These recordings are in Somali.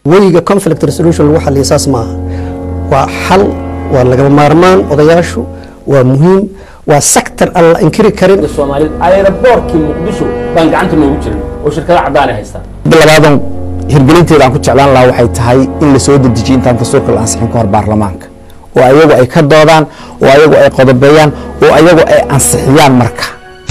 weyiga conflict resolution lagu xaliya saas maaha waa xal waa lagama maarmaan odayaashu waa muhiim waa sector aan la inkiri karin soomaalida aeroboortkii muqdisho baan gacanta noogu jirin oo shirkada caddaanay haystaan labaadan hirgelinteeda aan ku jeclaan lahaa waxay tahay in la soo dedejiyo intaan dastuurka la ansixin ka hor baarlamaanka oo ayagu ay ka doodaan oo ayagu ay qodobeeyaan oo ayagu ay ansixiyaan marka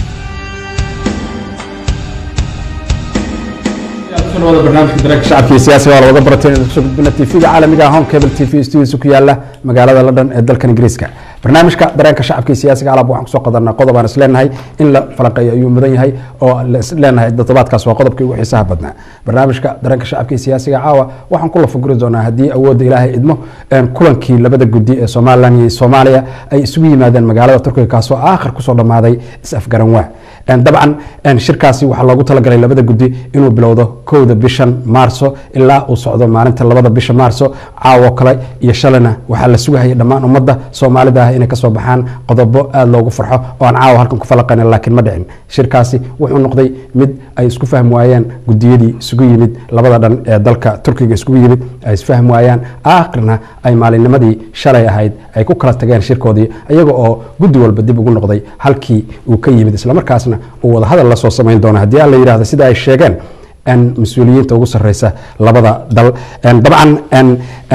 wada barnaamijka dareenka shacabka iyo siyaasiga waa looga baratay inaan kusoo gudbina tvga caalamiga home cable tv studios ku yaala magaalada london ee dalkan ingiriiska barnaamijka dareenka shacabka iyo siyaasiga alab waxaan kusoo qadanaa qodob aan isleenahay in la falanqeeyo ayuu mudan yahay oo la isleenahay toddobaadkaas waa qodobkii ugu xiisaha badnaa barnaamijka dareenka shacabka iyo siyaasiga caawa waxaan ku lafaguri doonaa haddii awoodda ilaahay idmo kulankii labada gudi ee somalilan iyo soomaaliya ay isugu yimaadeen magaalada turkiga kaasoo aakhir kusoo dhammaaday is-afgaran waa dabcan shirkaasi waxaa loogu talagalay labada gudi inuu bilowdo kowda bishan maarso ilaa uu socdo maalinta labada bisha maarso caawo kale iyo shalina waxaa la sugahaya dhammaan ummadda soomaalida ah inay kasoo baxaan qodobo aada loogu farxo oo aan caawa halkan ku falaqayn laakiin ma dhicin shirkaasi wuxuu noqday mid ay isku fahmi waayeen gudiyadii isugu yimid labada dhan ee dalka turkiga isugu yimid ay isfahmi waayaan aakhirna ay maalinnimadii shalay ahayd ay ku kala tageen shirkoodii iyaga oo guddi walba dib ugu noqday halkii uu ka yimid islamarkaasna uu wadahadal la soo samayn doono haddii aan la yidhahdo sida ay sheegeen mas-uuliyiinta ugu sarreysa labada dal dabcan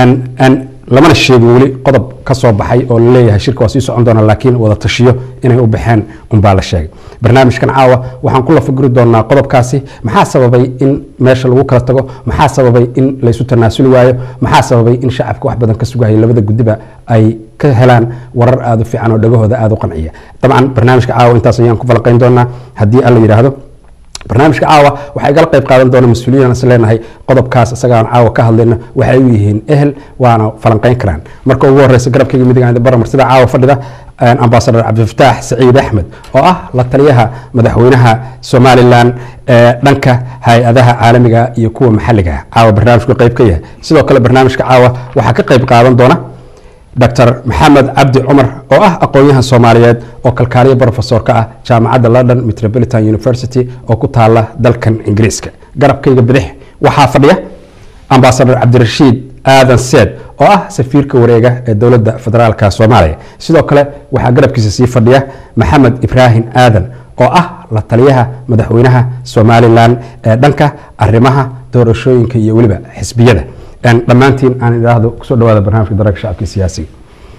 lamana sheegin weli qodob ka soo baxay oo laleeyahay shirka waa sii socon doona laakiin wada tashiyo inay u baxeen unbaa la sheegay barnaamijkan caawa waxaan ku lafaguri doonaa qodobkaasi maxaa sababay in meesha lagu kala tago maxaa sababay in laysu tanaasuli waayo maxaa sababay in shacabka wax badan ka sugahaya labada gudiba ay ka helaan warar aada u fiican oo dhagahooda aada u qanciya dabcan barnaamijka caawa intaas ayaan ku falaqayn doonaa haddii alla yidhaahdo barnaamijka caawa waxaa igala qayb qaadan doona mas-uuliyiin is leenahay qodobkaas isagaan caawa ka hadlayno waxay u yihiin ehel waana falanqeyn karaan marka ugu horeysa garabkayga midiga baramar sida caawa fadhida ambasador cabdifataax saciid axmed oo ah la taliyaha madaxweynaha somalilan ee dhanka hay-adaha caalamiga iyo kuwa maxaliga caawa barnaamijku qayb ka yahay sidoo kale barnaamijka caawa waxaa ka qayb qaadan doona dr maxamed cabdi cumar oo ah aqoon-yahan soomaaliyeed oo kalkaaliyo brofesor ka ah jaamacadda london metropolitan university oo ku taala dalkan ingiriiska garabkayga bidix waxaa fadhiya ambasador cabdirashiid aadan seed oo ah safiirka wareega ee dowladda federaalka soomaaliya sidoo kale waxaa garabkiisa sii fadhiya maxamed ibraahim aadan oo ah la taliyaha madaxweynaha somalilan ee dhanka arimaha doorashooyinka iyo weliba xisbiyada dhammaantiin aan idhaahdo kusoo dhawaada barnamijka dareenka shacabka siyaasiga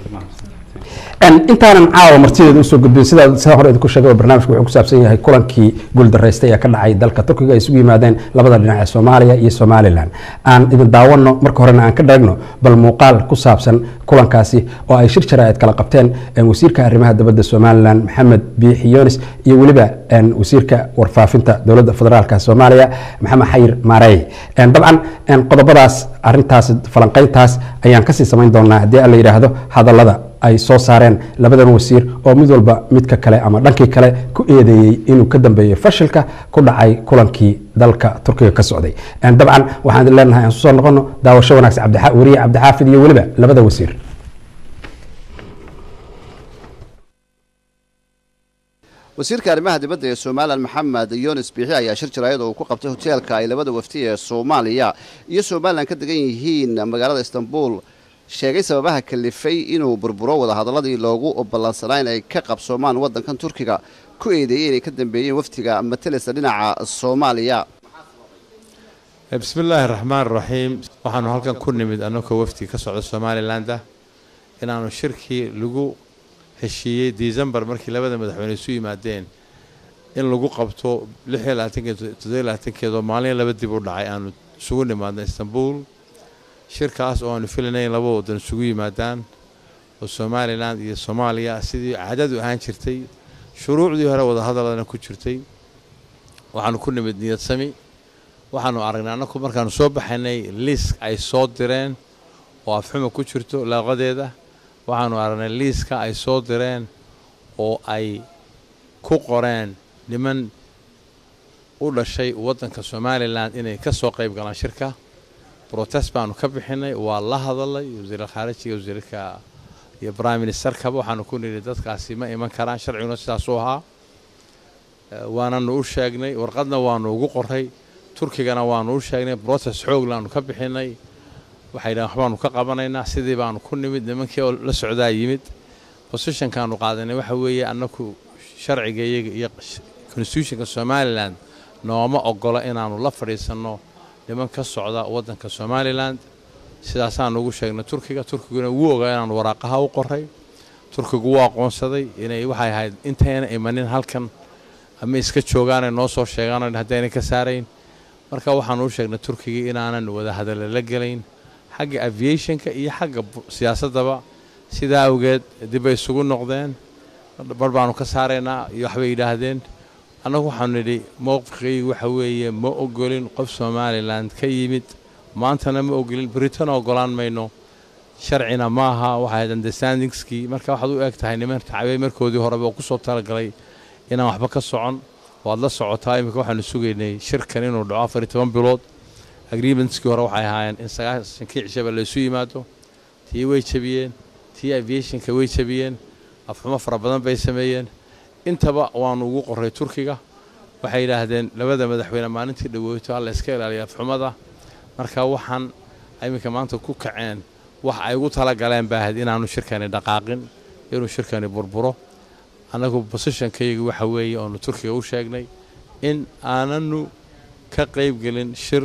intaanan caawa martideeda usoo gudbin sidaa sida hore idinku sheegay barnaamijku wuxuu ku saabsan yahay kulankii guuldareystay ee ka dhacay dalka turkiga ay isugu yimaadeen labada dhinac ee soomaaliya iyo somalilan aan idin daawano marka horena aan ka dheegno bal muuqaal ku saabsan kulankaasi oo ay shir jaraa'id kala qabteen wasiirka arrimaha dibadda somalilan maxamed biixi yonis iyo weliba wasiirka warfaafinta dowladda federaalka soomaaliya maxamed xayir maarey dabcan qodobadaas arintaas falanqeyntaas ayaan kasii samayn doonaa haddii aan la yidhaahdo hadallada ay soo saareen labadan wasiir oo mid walba midka kale ama dhankii kale ku eedeeyey inuu ka dambeeyey fashilka ku dhacay kulankii dalka turkiga ka socday dabcan waxaan idin leenahay aan susoo noqono daawasho wanaagsan wariye cabdixaafid iyo weliba labada wasiir wasiirka arrimaha dibadda ee somalilan maxamed yunis biixi ayaa shir jaraayad oo uu ku qabtay hoteelka ay labada wafti ee soomaaliya iyo somalilan ka degan yihiin magaalada istanbul sheegay sababaha kalifay inuu burburo wadahadaladii loogu ballansanaa in ay ka qabsoomaan waddankan turkiga ku eedeeyey inay ka dambeeyeen waftiga matelesa dhinaca soomaaliya bismi illaahi raxmaan raxiim waxaanu halkan ku nimid annagoo waftiga ka socda somalilandah inaanu shirkii lagu heshiiyey decembar markii labada madaxweyne isu yimaadeen in lagu qabto keedoo maalin laba dib u dhacay aanu isugu nimaadna istanbul shirkaas oo aanu filanay in laba wadan isugu yimaadaan oo somalilan iyo soomaaliya sidii caadadu ahaan jirtay shuruucdii hore wadahadaladana ku jirtay waxaanu ku nimid niyad sami waxaanu aragnay annaku markaanu soo baxaynay liisk ay soo direen oo afxuma ku jirto laaqadeeda waxaanu aragnay liiska ay soo direen oo ay ku qoreen niman u dhashay waddanka somalilan inay ka soo qayb galaan shirka protest baanu ka bixinay waa la hadalay wasiirka khaarijiga wasiirka iyo prime ministerkaba waxaanu ku nidhi dadkaasi ma iman karaan sharciguna sidaasuu ahaa waananu u sheegnay warqadna waanu ugu qoray turkigana waanu u sheegnay brocess xooglaanu ka bixinay waxay dhahen waxbaanu ka qabanaynaa sidii baanu ku nimid nimankii oo la socdaa yimid positionkaanu qaadanay waxa weeye annaku sharciga iyaga iyo constitutionka somalilan nooma ogola inaanu la fadhiisanno niman ka socda waddanka somalilan sidaasaanu ugu sheegnay turkiga turkiguna wuu ogaa inaanu waraaqaha u qoray turkigu wuu aqoonsaday inay waxay ahayd intayna imanin halkan ama iska joogaanay noo soo sheegaan haddayna ka saarayn marka waxaanu u sheegnay turkigii inaanan wada hadalla la gelayn xagga aviationka iyo xagga siyaasaddaba sidaa awgeed dibbay isugu noqdeen bar baanu ka saaraynaa iyo waxbay yidhaahdeen annagu waxaanu nidhi mowqifkaygu waxa weeye ma ogolin qof somalilan ka yimid maantana ma ogolin britain ogolaan mayno sharcina ma aha waxay ahayd understandingskii marka waxaad u eg tahay niman tacbey markoodii horeba oo ku soo talagalay inaan waxba ka socon waad la socotaa iminka waxaanu sugaynay shirkan inuu dhaco afar iyo toban bilood agreementskii hore waxay ahaayeen in sagaashankii cishaba laysu yimaado tii way jebiyeen tii aviationka way jebiyeen afxumo fara badan bay sameeyeen intaba waanu ugu qoray turkiga waxay yidhaahdeen labada madaxweyne maalintii dhaweyto alla iska ilaaliya afxumada marka waxaan iminka maanta ku kaceen wax ay ugu talagaleen baa ahayd inaanu shirkani dhaqaaqin inuu shirkani burburo annagu bosishonkayga waxa weeye oonu turkiga u sheegnay in aananu ka qaybgelin shir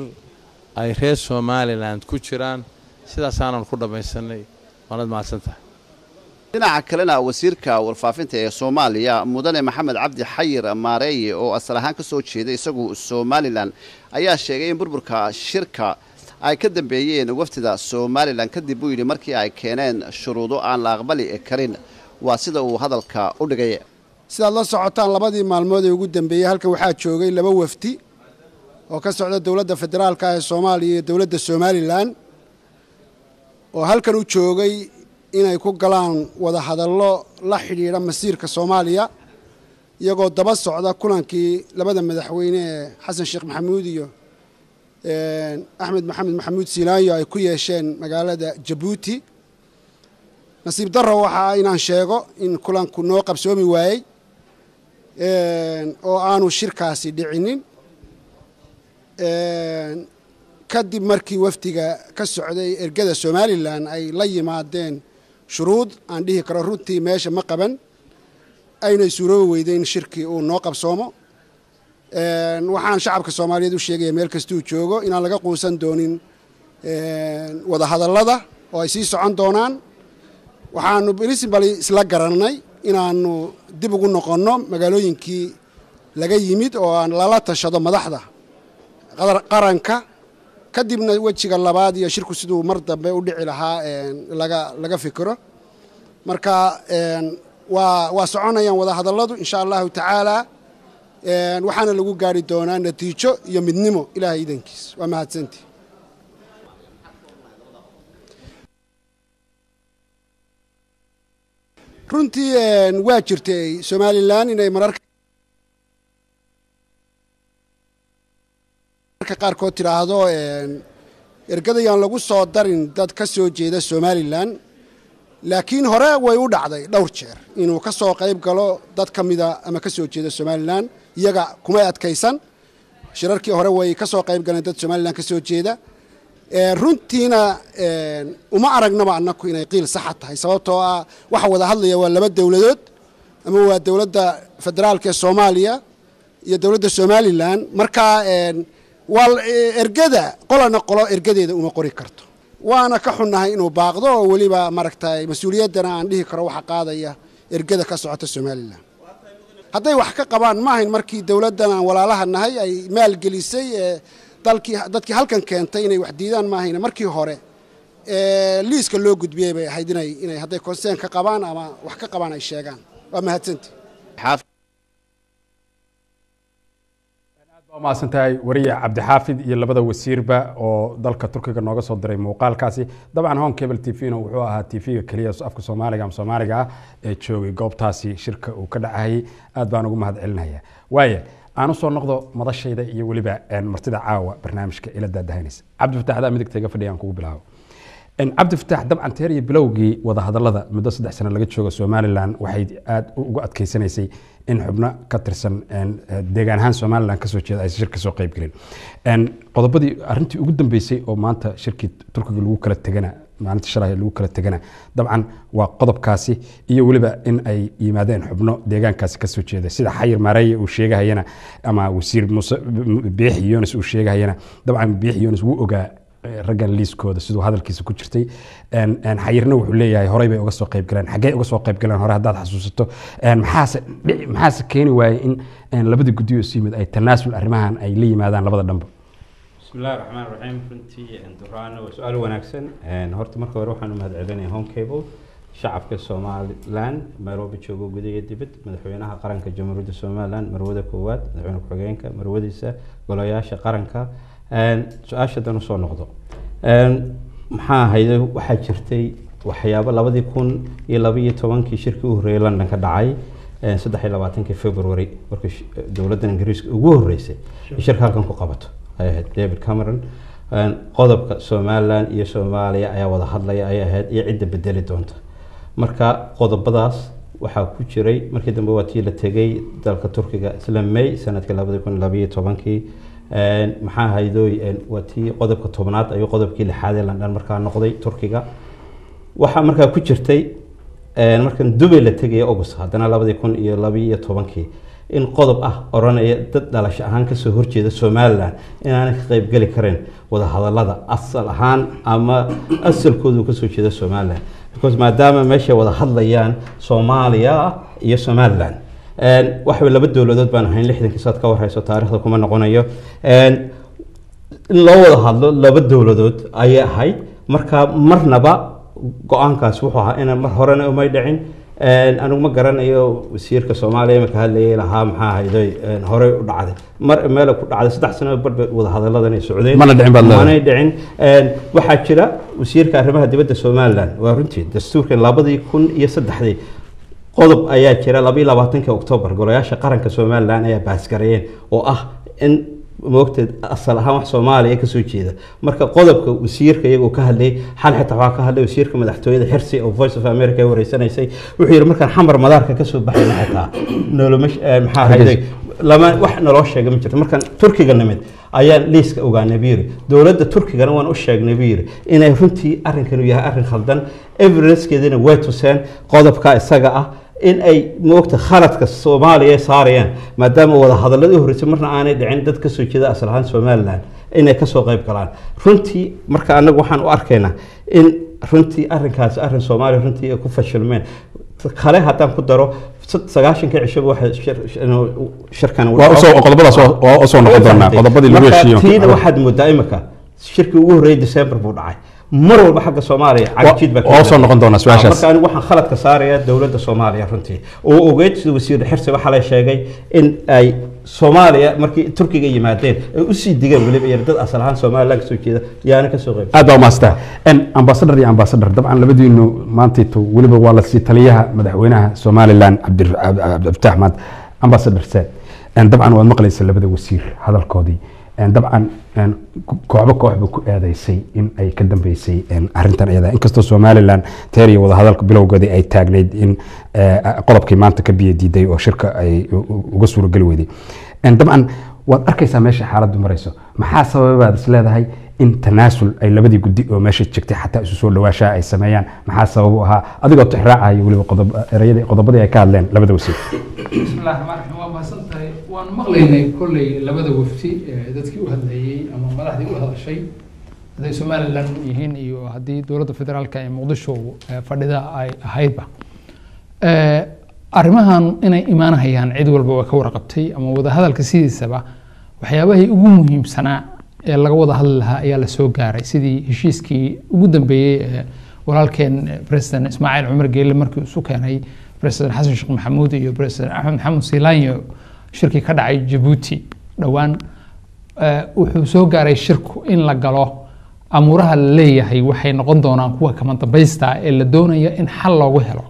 ay reer somalilan ku jiraan sidaasaanan ku dhammaysanay waanad mahadsantahay dhinaca kalena wasiirka warfaafinta ee soomaaliya mudane maxamed cabdi xayir maareeye oo asal ahaan ka soo jeeda isagu somalilan ayaa sheegay in burburka shirka ay ka dambeeyeen wafdida somalilan kadib buu yidhi markii ay keeneen shuruudo aan la aqbali karin waa sida uu hadalka u dhigay sidaad la socotaan labadii maalmood ee ugu dambeeyey halkan waxaa joogay laba wafdi oo ka socda dowladda federaalka ee soomaaliya iyo dowladda somalilan oo halkan u joogay inay ku galaan wada hadallo la xidhiidha masiirka soomaaliya iyagoo daba socda kulankii labada madaxweyne ee xasan sheekh maxamuud iyo axmed maxamed maxamuud silaanyo ay ku yeesheen magaalada jabuuti nasiib darro waxaa inaan sheego in kulanku noo qabsoomi waayey oo aanu shirkaasi dhicinin kadib markii wafdiga ka socday ergada somalilan ay la yimaadeen shuruud aan dhihi karo runtii meesha ma qaban aynay suuroobi weyday in shirkii uu noo qabsoomo waxaan shacabka soomaaliyeed u sheegaya meel kastuu joogo inaan laga quusan doonin wada hadallada oo ay sii socon doonaan waxaanu princibali isla garannay inaanu dib ugu noqonno magaalooyinkii laga yimid oo aan lala tashado madaxda qaranka kadibna wejiga labaad iyo shirku siduu mar dambe u dhici lahaa laga laga fikiro marka waa waa soconayaan wada hadalladu insha allahu tacaala waxaana lagu gaari doonaa natiijo iyo midnimo ilaahay idankiis waa mahadsantii runtii waa jirtay somalilan inay mararka qaarkood tidhaahdo ergadayaan lagu soo darin dad ka soo jeeda somalilan laakiin hore way u dhacday dhowr jeer inuu ka soo qayb galo dad ka mida ama ka soo jeeda somalilan iyaga kumay adkaysan shirarkii hore way ka soo qayb galeen dad somalilan ka soo jeeda runtiina uma aragnaba annaku inay qiil saxa tahay sababtoo ah waxa wada hadlaya waa laba dowladood ama waa dowladda federaalka ee soomaaliya iyo dowladda somalilan marka waa ergada qolana qolo ergadeeda uma qori karto waana ka xunnahay inuu baaqdo oo weliba maaragtay mas-uuliyaddana aan dhihi karo waxa qaadaya ergada ka socota somalilan hadday wax ka qabaan maahayn markii dowladdan aan walaalaha nahay ay maalgelisay dalkii dadkii halkan keentay inay wax diidaan maahayna markii hore liiska loo gudbiyey bay ahayd inay inay hadday konseen ka qabaan ama wax ka qabaan ay sheegaan waa mahadsanti waa mahadsantahay wariye cabdixaafid iyo labada wasiirba oo dalka turkiga nooga soo diray muuqaalkaasi dabcan hon cable t v na wuxuu ahaa t v-ga keliya afka soomaaliga ama soomaaliga ah ee joogay goobtaasi shirka uu ka dhacayay aad baan ugu mahad celinaya waaya aan usoo noqdo madashayda iyo weliba martida caawa barnaamijka ila daadahanaysa cabdifataax adaa midigta iga fadhiya aan kugu bilaabo cabdi fataax dabcan teer iyo bilowgii wadahadalada muddo saddex sano laga joogo somalilan waxay aada uga adkeysanaysay in xubno ka tirsan deegaan ahaan somalilan kasoo jeeda aysan shir kasoo qayb gelin qodobadii arrintii ugu dambeysay oo maanta shirkii turkiga lagu kala tegana maalinta shalay lagu kala tegana dabcan waa qodobkaasi iyo weliba in ay yimaadeen xubno deegaankaasi kasoo jeeda sida xayir maareeye uu sheegahayana ama wasiir muuse biixi yonis uu sheegahayana dabcan biixi yonis wuu ogaa raggan liiskooda siduu hadalkiisa ku jirtay xayirna wuxuu leeyahay horey bay uga soo qayb galeen xaggee uga soo qayb galeen hore haddaad xasuusato maxaase maxaase keeni waayey in labadii guddiyo isu yimid ay tanaasul arrimahan ay la yimaadaan labada dhanba بسم الله الرحمن الرحيم runtii duraan waa su-aal wanaagsan horta marka hore waxaan u mahadcelinaya home cable shacabka somalilan nairobi joogo gudaha dibad madaxweynaha qaranka jamhuuriyadda somalilan marwada koowaad madaxweyne ku-xigeenka marwadiisa golayaasha qaranka su-aasha dan usoo noqdo maxaa ahayde waxaa jirtay waxyaabo labadii kun iyo labaiyo tobankii shirkii u horreeyay london ka dhacay saddex iyo labaatankii february markii dowladdan ingiriiska ugu horreysay shirka halkan ku qabato ay ahayd david cameron qodobka somalilan iyo soomaaliya ayaa wada hadlaya ay ahayd iyo cidda bedeli doonta marka qodobadaas waxaa ku jiray markii dambe waa tii la tegay dalka turkiga isla may sanadkii labadi kun labayo tobankii maxaa haydooy waa tii qodobka tobnaad ayuu qodobkii lixaad ee london markaa noqday turkiga waxaa markaa ku jirtay markan dubay la tegaya august haddana labadii kun iyo labiyo tobankii in qodob ah oranaya dad dhalasho ahaan kasoo horjeeda somalilan inaanay ka qeybgeli karin wadahadalada asal ahaan ama asalkoodu kasoo jeeda somalilan because maadaama meeshay wada hadlayaan soomaaliya iyo somalilan waxba laba dowladood baan ahayn lixdankii saad ka warhayso taarikhda kuma noqonayo in loo wada hadlo laba dowladood ayay ahayd marka marnaba go-aankaas wuxuu ahaa inaan mar horena umay dhicin anigu ma garanayo wasiirka soomaaliya marka hadlayay lahaa maxaa hayday horey u dhacday mar meel ku dhacday saddex sano barba wadahadalladan ay socdeen Mana dhicin baad leedahay. manay dhicin waxaa jira wasiirka arrimaha dibadda somalilan waa runtii dastuurkan labadii kun iyo saddexdii qodob ayaa jira labaiyo labaatanki oktoobar golayaasha qaranka somalilan ayaa baasgareeyeen oo ah in moogteed asal ahaan wax soomaaliya kasoo jeeda marka qodobka wasiirka iyagoo ka hadlayay xal xitaa waxaa ka hadlay wasiirka madaxtooyada xirsi oo voice of america ay wareysanaysay wuxuu yidhi markaan xamar madaarka kasoo baxayna xitaa noloma maxaa hayday lama wax naloo sheega ma jirto markaan turkiga nimid ayaan liiska ogaanay buu yiri dowladda turkigana waan u sheegnay buu yiri inay runtii arrinkanu yahay arrin khaldan evidencekeedina way tuseen qodobka isaga ah in ay moogta khaladka soomaaliya saarayaan maadaama wada hadaladii horreysay marna aanay dhicin dad kasoo jeeda asal ahaan somalilan inay kasoo qayb galaan runtii marka anagu waxaan u arkaynaa in runtii arrinkaasi arrin soomaaliya runtii ay ku fashilmeen kale haddaan ku daro sad- sagaashankii cishaba waxay shir- inuu shirkan Waa usoo- qodobadaas waa- waa usoo noqon doonaa, qodobadii lagu Marka heshiiyo. tiina waxaad moodaa imika shirkii ugu horreeyay december buu dhacay mar walba xagga soomaaliya cagjiid baa ka waa usoo yimaada. noqon doonaa su-aashaas. marka anigu waxaan khaladka saaraya dowladda soomaaliya runtii oo ogeyd sida wasiir xirsi waxaa la sheegay in ay soomaaliya markii turkiga yimaadeen ay usii digeen weliba yar dad asal ahaan somalilan kasoo jeeda yaana kasoo qayb aad baa umaastaa ambasadar iyo ambasadar dabcan labadiinu maantayto weliba waa lasii taliyaha madaxweynaha somalilan cabdi- cab- cabdifatax maad ambasadar saad dabcan waad maqlaysa labada wasiir hadalkoodii dabcan kooxba kooxba ku eedeysay in ay ka dambeysay arintan iyada inkastoo somalilan teer iyo wadahadalka bilowgoodii ay taagnayd in eh, qodobkii maanta ka biyo diiday oo shirka ay u- u- uga suurageli weyday dabcan waad arkaysaa meesha xaaladdu marayso maxaa sababaad is leedahay in tanaasul ay labadii guddi oo meesha jirtay xataa isu soo dhawaashaa ay sameeyaan maxaa sabab u ahaa adigoo tixraacaya weliba qodob- erayadii qodobadii ay ka hadleen labada wasiir بسم الله الرحمن الرحيم waa mahadsantahay waan maqlaynay kolley labada wafti ee dadkii u hadlayey ama madaxdii u hadashay hadday somalilan yihiin iyo haddii dowladda federaalka ee muqdisho ee fadhida ay ahaydba Eh, arrimahan inay imaanahayaan cid walba waa ka warqabtay ama wadahadalka sidiisaba waxyaabahii ugu muhiimsanaa ee laga wada hadli lahaa ayaa la soo gaaray sidii heshiiskii ugu dambeeyey ee walaalkeen eh, president ismaaciil cumar geelle markii isu keenay president xasan sheekh maxamuud iyo president axmed maxamed siilaanyo shirkii ka dhacay jabuuti dhowaan eh, wuxuu soo gaaray shirku in la galo amuuraha la leeyahay waxay noqon doonaan kuwa kama dambaysta ee la doonaya in xal loogu helo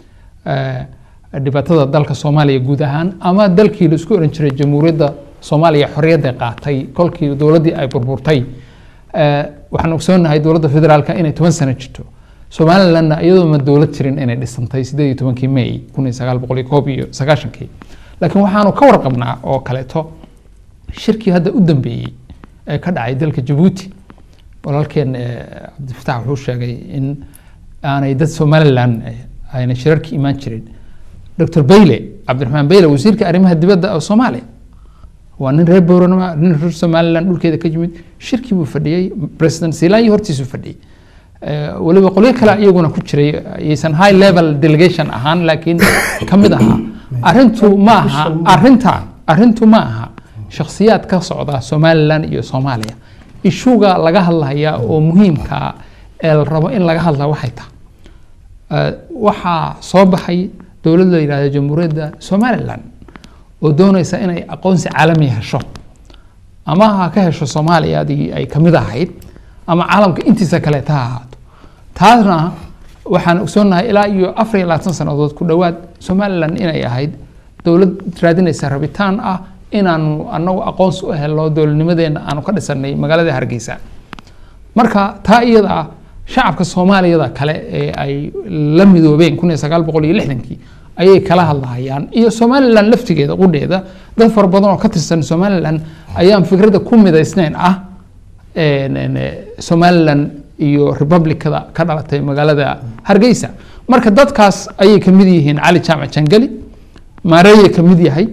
eh, dhibaatada dalka soomaaliya guud ahaan ama dalkii la isku oran jiray jamhuuriyadda soomaaliya xorriyadda qaatay kolkii dowladdii ay burburtay Eh, waxaan ogsoonahay dowladda federaalka inay toban sano jirto somalilandna iyadoo ma dowlad jirin inay dhisantay sideed iyo tobankii may kun iyo sagaal boqol iyo koob iyo sagaashankii laakiin waxaanu ka warqabnaa oo kaleeto shirkii hadda u dambeeyey ee ka dhacay dalka jabuuti walaalkeen eh, cabdifatax wuxuu sheegay in aanay dad somaliland eh, ayna shirarka imaan jirin dr bayle cabdiraxmaan bayle wasiirka arrimaha dibadda oo soomaaliya waa nin reer booranama nin reer somaliland dhulkeeda ka yimid shirkii buu fadhiyey president silaanyi hortiisuu fadhiyey Eh, weliba qolyo kale iyaguna ku jiray aysan high level delegation ahaan laakiin ka mid ahaa arrintu ma aha arrinta arrintu ma aha shakhsiyaad ka socda somaliland iyo soomaaliya ishuga laga hadlaya oo muhiimka ee la rabo in laga hadla waxay tahay Eh, waxaa soo baxay dowlad la yidhahdo jamhuuriyadda somaliland oo doonaysa inay aqoonsi caalami hesho ama ha ka hesho soomaaliya adii ay kamid ahayd ama caalamka intiisa kaleeta ha ahaato taasna waxaan ogsoonahay ilaa iyo afar iyo labaatan sannadood ku dhowaad somaliland inay ahayd dowlad raadinaysa rabitaan ah inaanu anagu aqoonsi u helno dowladnimadeena aanu ka dhisanay magaalada hargeysa marka taa iyada ah shacabka soomaaliyada kale ee ay la midoobeen kun iyo sagaal boqol iyo lixdankii ayay kala hadlahayaan iyo somaliland laftigeeda qudheeda dad fara badan oo ka tirsan somaliland ayaan fikradda ku midaysnayn ah een, een, eh, somaliland iyo republicada ka dhalatay magaalada hargeysa marka dadkaas ayay ka mid yihiin cali jaamac jangali maareeye ka mid yahay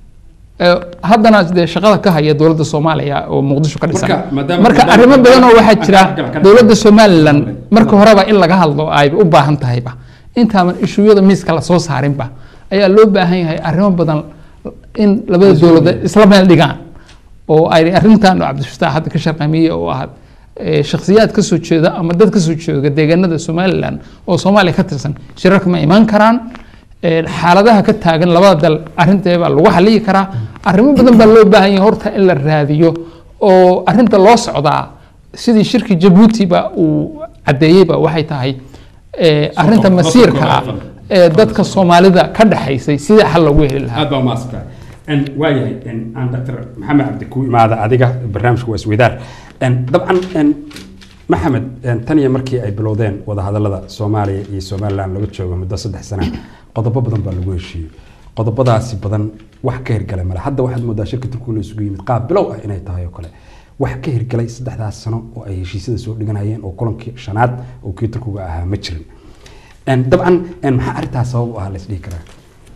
Eh, haddana dee shaqada ka haya dowladda soomaaliya oo muqdisho ka dhisan Marka, maadaama- marka maadaama- arrimo badan oo waxaa jira Ka- ka- dowladda somaliland marka horeba in laga hadlo ay u baahan tahayba intaaban ishuyada miiska lasoo saarinba ayaa loo baahan yahay arrimo badan in labada dowladood isla meel dhigaan oo ay arrintan oo cabdifatax hadda ka sharqamiye oo ah eh, shakhsiyaad ka soo jeeda ama dad ka soo jeeda deegaanada somaliland oo soomaaliya ka tirsan shirarka ma imaan karaan Eh, xaaladaha ka taagan labada dal arrinteeda baa lagu xaliyi karaa arrimo badan baa loo baahan yahay horta in la raadiyo oo arrinta loo socdaa sidii shirki jabuutiba uu caddeeyeyba waxay tahay eh, arrinta Soo- masiirka ah soo- ee dadka soomaalida ka dhexaysay sidii xal loogu heli lahaa aad baa umaadsanta waayahay aan dr maxamed cabdi ku imaada adiga barnaamijka waa isweydaar dabcan en, maxamed en, tan iyo markii ay bilowdeen wadahadalada soomaaliya iyo somaliland laga joogo muddo saddex sana qodobo badan baa lagu heshiiyey qodobadaasi badan wax ka hirgalay male hadda waxaad moodaa shirka turkiga la isugu yimid qaab bilow ah inay tahay oo kale wax ka hirgalay saddexdaas sano oo ay heshiisyada soo dhiganayeen oo kulankii shanaad oo kii turkiga ahaa ma jirin En, dabcan en, maxaa arrintaas sabab u ah la isdhihi karaa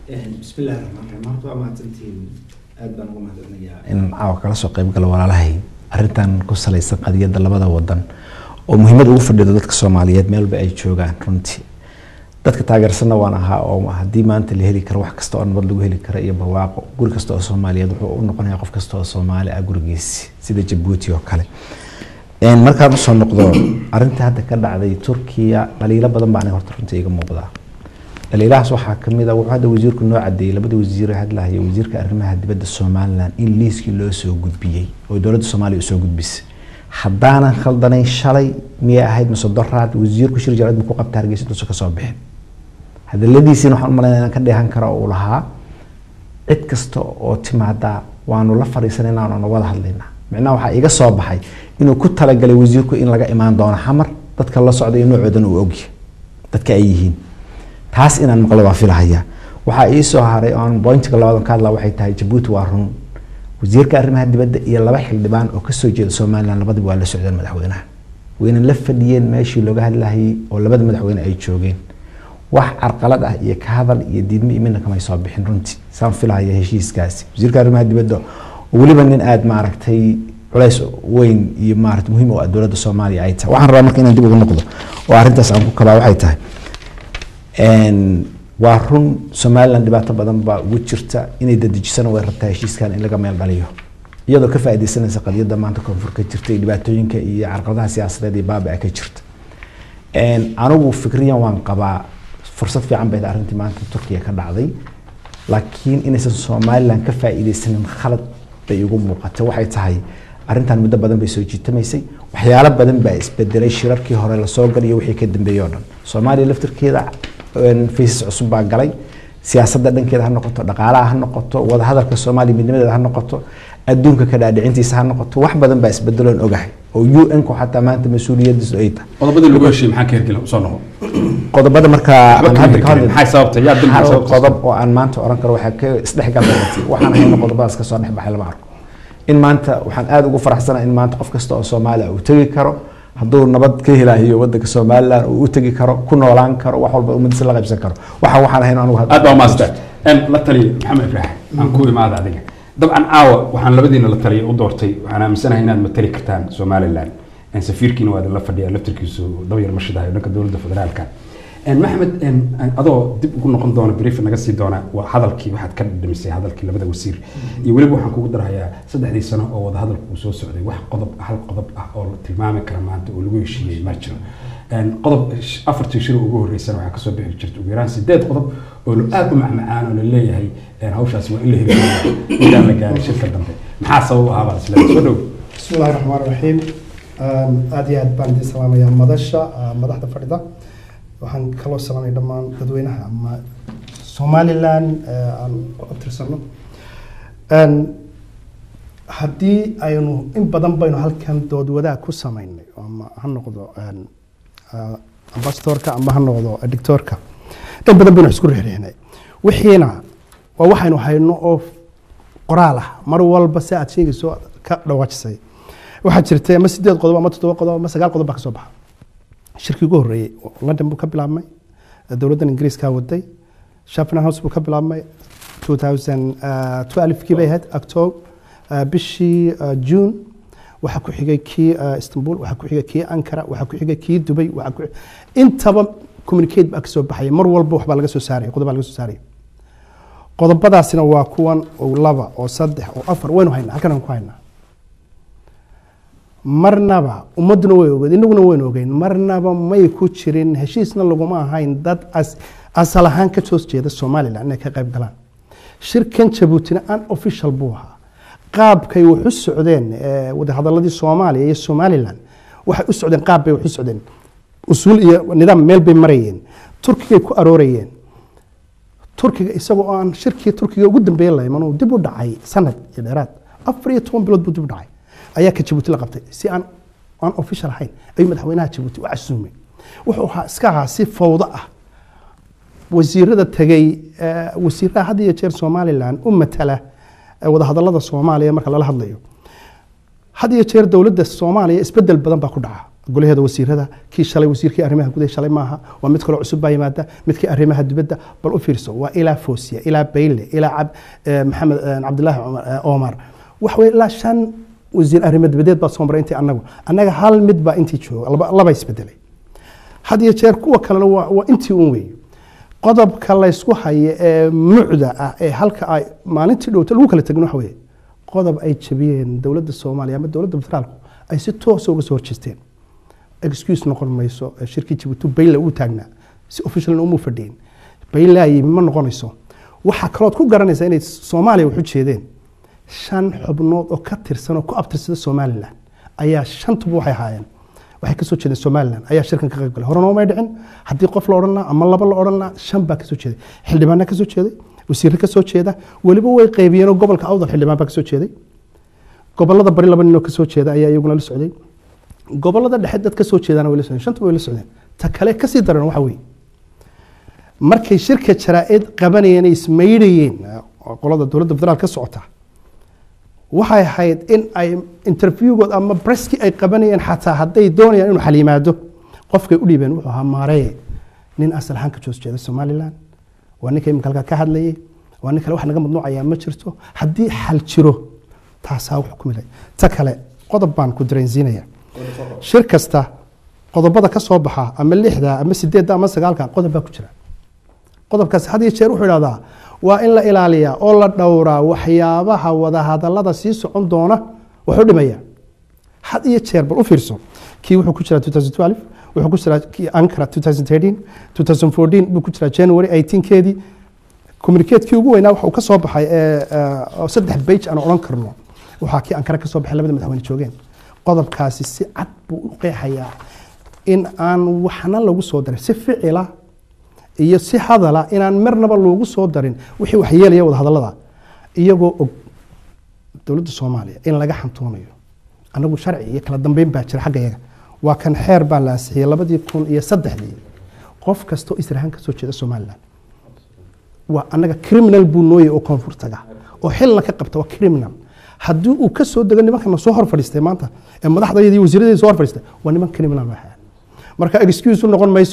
بسم الله الرحمن الرحيم horta waa mahadsantihiin aad baan ugu mahadcelinayaa in caawa kala soo qayb gala walaalahay arrintan ku salaysan qadiyadda labada wadan oo muhiimad ugu fadhido dadka soomaaliyeed meel walba ay joogaan runtii dadka taageersanna waan ahaa oo haddii maanta la heli karo wax kasta oo nabad lagu heli karo iyo barwaaqo guri kasta oo soomaaliyeed wuxuu u noqonayaa qof kasta oo soomaali ah gurigiisi sida jabuuti oo kale En, markaan usoo noqdo arrinta hadda ka dhacday turkiya dhaliilo badan baa aniga horta runtii iga muuqdaa dhaliilahaas waxaa kamid a wuxuu hadda wasiirku noo cadeeyey labada wasiir ee hadlahaya wasiirka arrimaha dibadda somaliland in liiskii loo soo gudbiyey oo dowladda soomaaliya usoo gudbisay haddaanan khaldanayn shalay miyay ahayd mise doraad wasiirku shir jaclad buu ku qabta hargeysa intuusan kasoo bixin hadaladiisiina waxaan umalaynaya inaan ka dheehan karo uu lahaa cid kasta oo timaada waanu la fadhiisanayna waanu wada hadlaynaa micnaha waxaa iga soo baxay inuu ku talagalay wasiirku in laga imaan doono xamar dadka la socday noocoodan uu ogyahay dadka ay yihiin taas inaan maqlo waa filahaya waxaa ii soo haray oo aan bointiga labaad ka hadlaa waxay tahay jabuuti waa run wasiirka arrimaha dibadda iyo laba xildhibaan oo kasoo jeeda somaliland labadiba waa la socdeen madaxweynaha wayna la fadhiyeen meeshii looga hadlahayay oo labada madaxweyne ay joogeen wax carqalad ah iyo ka hadal iyo diidmo iyo midna kamay soo bixin runtii saan filahaya heshiiskaasi wasiirka arrimaha dibadda oo weliba nin aada maaragtay culays weyn iyo maarata muhiim oo ah dowladda soomaaliya ay tahay waxaan rabaa marka inaan dib ugu noqdo oo arrintaas aan ku kabaa waxay tahay En, waa run somaliland dhibaato badan baa ugu jirta inay dadejisana way rabtaa heshiiskan in laga meel dhaliyo iyadoo ka faaideysanaysa qadiyadda maanta koonfur ka jirta iyo dhibaatooyinka iyo carqaladaha siyaasadeed iyo baaba ka jirta En, anigu fikriyan waan qabaa fursad fiican bay tahay arrintii maanta turkiya ka dhacday laakiin inaysan somaliland ka faa'iideysanin khalad bay igu muuqatay waxay tahay arrintan muddo badan bay soo jiitamaysay waxyaalo badan baa isbedelay shirarkii hore lasoo galiyo wixii ka dambeeyey oo dhan soomaaliya laftirkeeda faysas cusub baa galay siyaasadda dhankeeda ha noqoto dhaqaalaha ha noqoto wadahadalka soomaaliya midnimadeeda ha noqoto adduunka ka dhaadhicintiisa ha noqoto wax badan baa isbedeloon ogahay oo u n ku xataa maanta mas-uuliyadiisu ay tahay qodobadii lagu heshiiyey maxaa ka hergela usoo noqo qodobada markaa Waxba aan kama hadda ka hirgelin. hadli- Maxay sababtay? Yaa dambi hal sababtay? qodob oo aan maanta oran karo waxaa ka isdhexgal badatay waxaan hayno qodobadaas kasoo dhex baxay lama arko in maanta waxaan aada ugu faraxsanahay in maanta qof kasta oo soomaaliya uu tegi karo hadduu nabad ka helayo wadanka somalilan uu u tegi karo ku noolaan karo wax walba ummadiisa la qaybsan karo waxa waxaan hayno anigu hadda- aad baa umaasteen n la taliya maxamed ibraahin aan ku imaada adiga dabcan caawa waxaan labadiina la taliya u doortay waxaan aaminsanahay inaad matali kartaan somalilan n safiirkiina waa idinla fadhiya laftirkiisu dawyar mashidahayo dhanka dowladda federaalka n maxamed n adoo dib ugu noqon doona brief naga sii doona waa hadalkii waxaad ka dhamisay hadalkii labada wasiir iyo weliba waxaan kugu darahayaa saddexdii sano oo wada hadalku uu soo socday wax qodob hal qodob ah oo la tilmaami kara maanta oo lagu heshiiyey ma jiro Een, qodob sh- afartii shir ugu horeysana waxaa kasoo bixi jirta ugu yaraan sideed qodob oo la- aad u macmacaan oo la leeyahay een, hawshaasi waa in la hirgeliya intaan la gaarin shirka dambe maxaa sabab u ahaabaa isla soo dhow بسم الله الرحمن الرحيم آم، aad iyo aad baan idin salaamayaa madasha ah, madaxda fadhida waxaan kaloo salaamaya dhammaan dadweynaha ama somalilan eh, aan ku abtirsano Een, haddii aynu in badan baynu halkan dood wadaag ku samaynay ama ha noqdo een, ah, ambasadorka ama ha noqdo edictorka in badan baynu wax isku reexreexnay wixiina waa waxaynu hayno oo qoraal ah mar walba si aad sheegayso ka dhawaajisay waxaa jirtay ama sideed qodob ama toddoba qodob ama sagaal qodob baa ka soo baxa shirkii ugu horreeyey london buu ka bilaabmay dowladdan ingiriiskaa waday shafna house buu ka bilaabmay 2012 kii bay ahayd october uh, bishii uh, june waxaa ku xigay kii uh, istanbul waxaa ku xigay kii ankara waxaa ku xigay kii dubay waxaa ku intaba communicate baa ka soo baxaya mar walba waxbaa laga soo saaraya qodob baa laga soo saaraya qodobadaasina waa kuwan oo laba oo saddex oo afar waynu haynaa halkan aan ku haynaa marnaba ummadduna way ogeed inaguna waynu ogeyn marnaba may ku jirin heshiisna laguma ahayn dad as asal ahaan ka soo jeeda somalilan inay ka qayb galaan shirkan jabuutina an official buu ahaa qaabkay wax u socdeen eh, wadahadaladii soomaaliya iyo somalilan waxay u socdeen qaab bay wax u socdeen usuul iyo nidaam meel bay marayeen turkigay ku aroorayeen turkiga isagoo oo aan shirkii turkiga ugu dambeeyay la iman uu dib u dhacay sanad iyo dheeraad afar iyo toban bilood buu dib u dhacay ayaa ka jabuuti la qabtay si aan aan official ahayn ayuu madaxweynaha jabuuti u casuumay wuxuu ahaa iska ahaa si fawdo ah wasiirada tegey eh, wasiiraha had iyo jeer somalilan u matala eh, wadahadalada soomaaliya marka lala hadlayo had iyo jeer dowladda soomaaliya isbedel badan baa ku dhaca golaheeda wasiirada kii shalay wasiirkii arrimaha gudaha shalay maaha waa mid kaloo cusub baa yimaada midkii arrimaha dibadda bal u fiirso waa ilaa foosiya ilaa bayle ilaa cab eh, maxamed eh, cabdilaahi cumar, eh, omar wax wey ilaa shan wasiir arrimo dibadeed baa soo maray intii annagu annaga hal mid baa intii jooga laba laba isbedelay had iyo jeer kuwa kalena waa waa intii un weeye qodobka laysku hayo ee mucda ah ee halka ay maalintii dhowta lagu kala tegin waxa weeye qodob ay jabiyeen dowladda soomaaliya ama dowladda federaalku ay si toosa uga soo horjeesteen excuse noqon mayso ee shirkii jabuuti bayle uu taagnaa si officialna uma fadhiyin bayle ay ma noqonayso waxaa kalood ku garanaysaa inay soomaaliya wax u jeedeen shan xubnood oo ka tirsan oo ku abtirsada somalilan ayaa shantuba waxay ahaayeen waxay kasoo jeedeen somalilan ayaa shirkan ka qayb galay horena umay dhicin haddii qof la odhan lahaa ama laba la odhan lahaa shan baa kasoo jeeday xildhibaana kasoo jeeday wasiirre kasoo jeeda weliba way qaybiyeenoo gobolka awdal xildhibaan baa kasoo jeeday gobolada bari laba ninoo kasoo jeeda ayaa iyaguna la socday gobolada dhexe dad kasoo jeedana way la socdeen shanta way la socdeen ta kale kasii daran waxa weeye markay shirka jaraa-id qabanayeen ay ismaydhayeen oo qolada dowladda federaal ka socota waxay ahayd in ay interviewgood ama breski ay qabanayeen xataa hadday doonayaan inuu xal yimaado qofkay u dhiibeen wuxuu ahaa maareye nin asal ahaan ka joos jeeda somalilan waa ninka imika halkaa ka hadlayay waa nin kale wax naga mamnuucayaa ma jirto haddii xal jiro taasaa wax ku milay ta kale qodob baan ku dareensiinaya shir kasta qodobada ka soo baxa ama lixda ama sideedda ama sagaalka qodob baa ku jira qodobkaas had iyo jeer wuxuu idhahdaa waa in la ilaaliyaa oo la dhowraa waxyaabaha wadahadalada sii socon doona wuxuu dhimaya had iyo jeer bal u fiirso kii wuxuu ku jiraa 2012 wuxuu ku jiraa kii ankara 2013 2014 buu ku jiraa january 18 keedii communicatekii ugu weynaa waxa uu ka soo baxay ee, ee, oo saddex bage aan odhan karno waxaa kii ankara ka soo baxay labada madaxweyne joogeen qodobkaasi si cad buu u qeexayaa in aan waxna lagu soo darin si ficila iyo si hadala inaan marnaba loogu soo darin wixii waxyeelaya wadahadalada iyagoo og dowladda soomaaliya in laga xantoonayo anagu sharci iyo kala dambeyn baa jira xagga yaga waa kan xeer baa la ansixiyey labadii kun iyo saddexdii qof kastoo israhaan kasoo jeeda somalilan waa anaga criminal buu nooyay oo koonfur taga oo xilna ka qabta waa criminal haddii uu ka soo dego nimankana soo hor fadhiistay maanta ee madaxdayadii wasiiradii soo hor fadhiistay waa niman criminal waxaa marka excuse u noqon mayso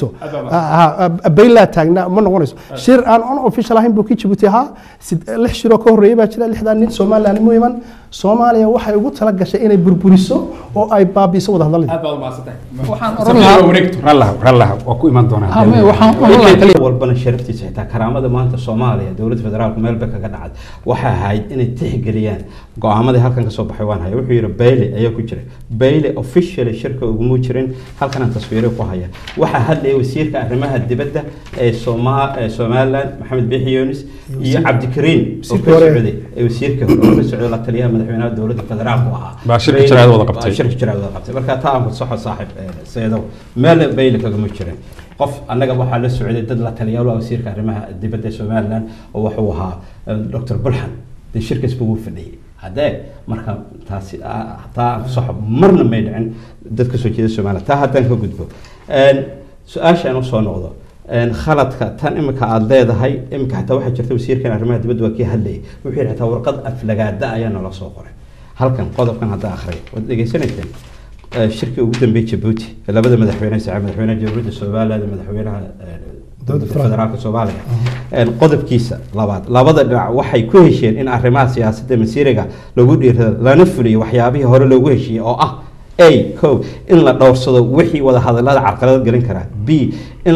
baylaa taagna ma noqonayso shir aan on official ahayn buu kii jibuuti ahaa sid- lix shiroo ka horreeyay baa jira lixdaa nin somaliland mu iman soomaaliya waxay ugu tala gashay inay burburiso oo ay baabiiso wada hadalladii aad baad umahadsantahay waxaan oran lahaa wareegto rallaha rallaha waa ku iman doonaa Ha, me- waxaan oran lahaa kaliya walbana sharaftiisa xitaa karaamada maanta soomaaliya dowladda federaalku meel bay kaga dhacday waxay ahayd inay tixgeliyaan go-aamadii halkan kasoo baxay waan haya wuxuu yidhi bayle ayaa ku jira bayle officially shirka uguma jirin halkanaan taswiiro ku haya waxaa hadlaya wasiirka arrimaha dibadda ee Soma- ee somaliland maxamed biixi yunis iyo cabdikariin oo ka Wasiirka hore. socday ee wasiirka hore oo ka socday la taliyaha madaxweynaha dowladda federaalku ahaa Baa shirka Bayle- jaraa'id wada qabtay. baa shirka jaraa'id wada qabtay marka taa aan ku saxo saaxib eh, seedow meel bayle kagama jirin qof annaga waxaa la socday dad la taliyaal ah wasiirka arrimaha dibadda ee somaliland oo wuxuu ahaa eh, dr bulxan dee shirkaas buu u fadhiyey haddee marka taasi ah, taa aan ku saxo marna may dhicin dad ka soo jeeda somaliland taa haddaan ka gudbo Een, su-aasha aan usoo noqdo een, khaladka tan imika aada leedahay imika xataa waxaa jirta wasiirkan arrimaha dibadda waa kii hadlayay wuxuu yidhi xataa warqad aflagaada ayaa nala soo qoray halkan qodobkan hadda akhriya waad dhegaysanayseen Eh, shirkii ugu dambeeyey jabuuti ee labada madaxweyne saca madaxweynaha jamhuuriyadda somaliland iyo madaxweynaha eh, dowladda federaalka soomaaliya Een, qodobkiisa labaad labada dhinac waxay ku hesheen in arrimaha siyaasadda masiiriga lagu dhiirado lana fuliyo waxyaabihii hore loogu heshiiyey oo ah a ko in la dhowrsado wixii wada hadallada carqalad gelin karaa b in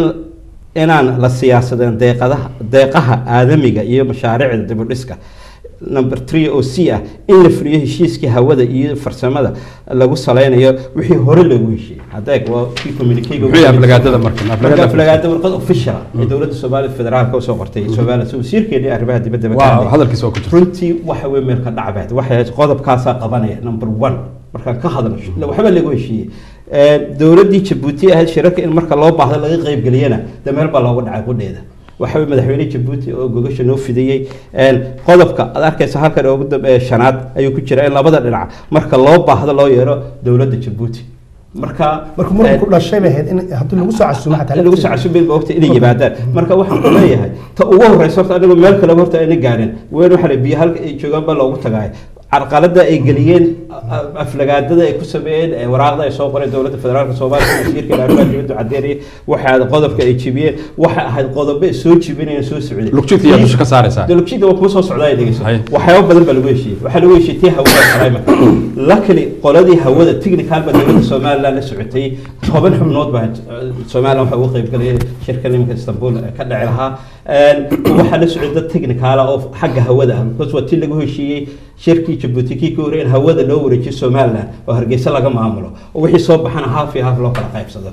inaan la siyaasadeen deeqadaha deeqaha aadamiga iyo mashaariicda dibudhiska number three oo c ah in la fuliyo heshiiskii hawada iyo farsamada lagu saleynayo wixii hore loogu heshiiyey hadeeg waa kii communicayga Muxuu yahay aflagaadada marka? marka Aflagaada- aflagaada warqad official ee dowladda soomaaliya federaalka usoo qortay somaliland so wasiirkeedii arrimaha dibadda ba ka waa hadlay. hadalkiisa waa ku jirta runtii waxa wey meel ka dhacbeed waxay ahayd qodobkaasaa qabanaya number one markaan ka hadlo waxba lagu heshiiyey Ee, dowladdii jabuuti ahayd shirarka in marka loo baahdo laga qaybgeliyana de meel baa looga dhacay qudheeda waxa wey madaxweyne jabuuti oo gogasha noo fidiyey Een, qodobka aad arkaysa halkan ugu dambeeya shanaad ayuu ku jira in labada dhinac marka loo baahdo loo yeero dowladda jabuuti marka marka muranku ku dhashay bay ahayd in haddii lagu soo casuumo xataa in lagu soo casuubin ba waqti inay yimaadaan marka waxaan ku leeyahay ta ugu horeysa horta anigu meel kale horta ayna gaarin weyn waxa la biyo halka ay joogaan baa loogu tagaay carqalada ay geliyeen a- a- aflagaadada ay ku sameeyeen ee waraaqda ay soo qoreen dowladda federaalka soomaaliya wasiirka arrimaha dibadda cadeynaya waxay ahayd qodobka ay jibiyeen waxay ahayd qodobo ay soo jibinayeen soo socday Lugjidka ayaa dusha ka saaraysaa. De lugjidka waa kuma soo socdaa ay dhegeyso Hay. waxyaabo badan baa lagu heshiiyey waxaa lagu heshiiyey tii hawada climate luckily qoladii hawada technical baa dowladda somaliland la socotay toban xubnood baa eh, somaliland waxaa uga qaybgalayay shirka nimanka istanbul eh, ka dhici lahaa Een, waxaa la socday dad technical ah oo xagga hawada ah because waa tii lagu heshiiyey shirkii jabuuti kii ka horreeyay in hawada loo wareejiyo somaliland oo hargeysa laga maamulo oo wixii soo baxana half iyo half loo kala qaybsado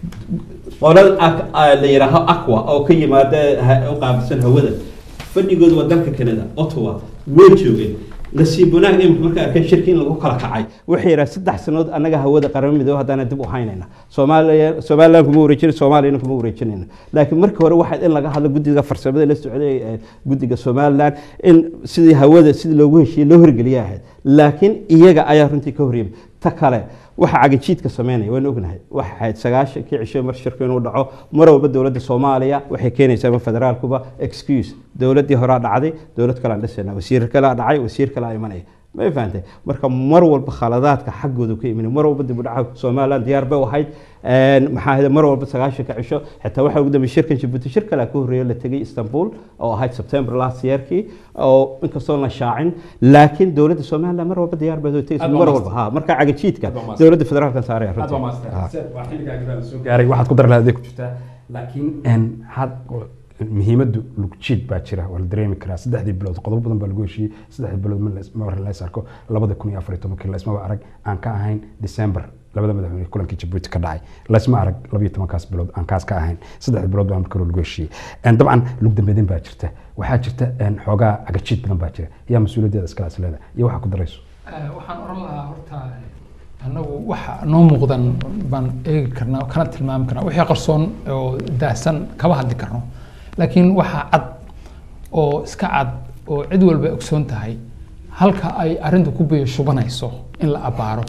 qolada ak- ah, la yidhaaho aqua oo ka yimaada ha- u qaabilsan hawada fadhigooda waa dalka canada ottawa way joogeen nasiib wanaag imika markay arkeen shirki in lagu kala kacay waxay yidhaha saddex sanood annaga hawada qaramo midoobe haddaana dib u haynayna soomaaliya somaliland kuma wareejina soomaaliyana kuma wareejinayna laakiin markii hore waxayd in laga hadlo guddiga farsamada la socday ee guddiga somaliland in sidii hawada sidii loogu heshiiyey loo horgeliya ahayd laakiin iyaga ayaa runtii ka horreeyay ta kale waxa cagajiidka sameynaya waan ognahay waxa ahayd sagaashankii cisho mar shirku inuu dhaco mar walba dowladda soomaaliya waxay keenaysaa ama federaalkuba excuse dowladdii horaa dhacday dowlad kale aan dhisayna wasiir kalea dhacay wasiir kale aa imanaya ma fahantay marka mar walba khaladaadka xaggooda ka imanay mar walba dib u dhaca somaliland diyaar bay u ahayd Een, maxaa ahayd mar walba sagaashanka cisho xitaa waxaa ugu dambeeyay shirkan jabuuti shir kale ka horreeya la tegay istanbul oo ahayd september last yearkii oo inkastoo la shaacin laakiin dowladda somaliland mar walba diyaar bay u tegaysa Aad waa mar master. walba ha marka cagajiidka Aad waa master. dowladda federaalka saaraya aad waa runtii master Ha. waa xilligaagi baa la soo gaaray waxaad ku dar lahayd ku jirtaa laakiin een, had muhiimaddu lugjiid baa jira waa la dareemi karaa saddexdii bilood qodobo badan baa lagu heshiiyey saddexdii bilood ma la- ma la is arko labada kun iyo afar iyo tobankii laismaba arag aan ka ahayn december labada madaxweyne kulankii jabuuti ka dhacay laisma arag labiyo tobankaas bilood aan kaas ka ahayn saddexdii bilood baa marka hore lagu heshiiyey Een, dabcan lug dambeedin baa jirta waxaa jirta een, xoogaa agajiid badan baa jira yaa mas-uuliyaddeeda iskala isleeda iyo waxaa ku darayso Eh, waxaan oran lahaa horta annagu waxa noo muuqdan baan eegi karnaa oo kana tilmaami karnaa wixii qarsoon oo daahsan kama hadli karno laakiin waxaa cad oo iska cad oo cid walba ogsoon tahay halka ay arrintu ku biyo shubanayso in la abaaro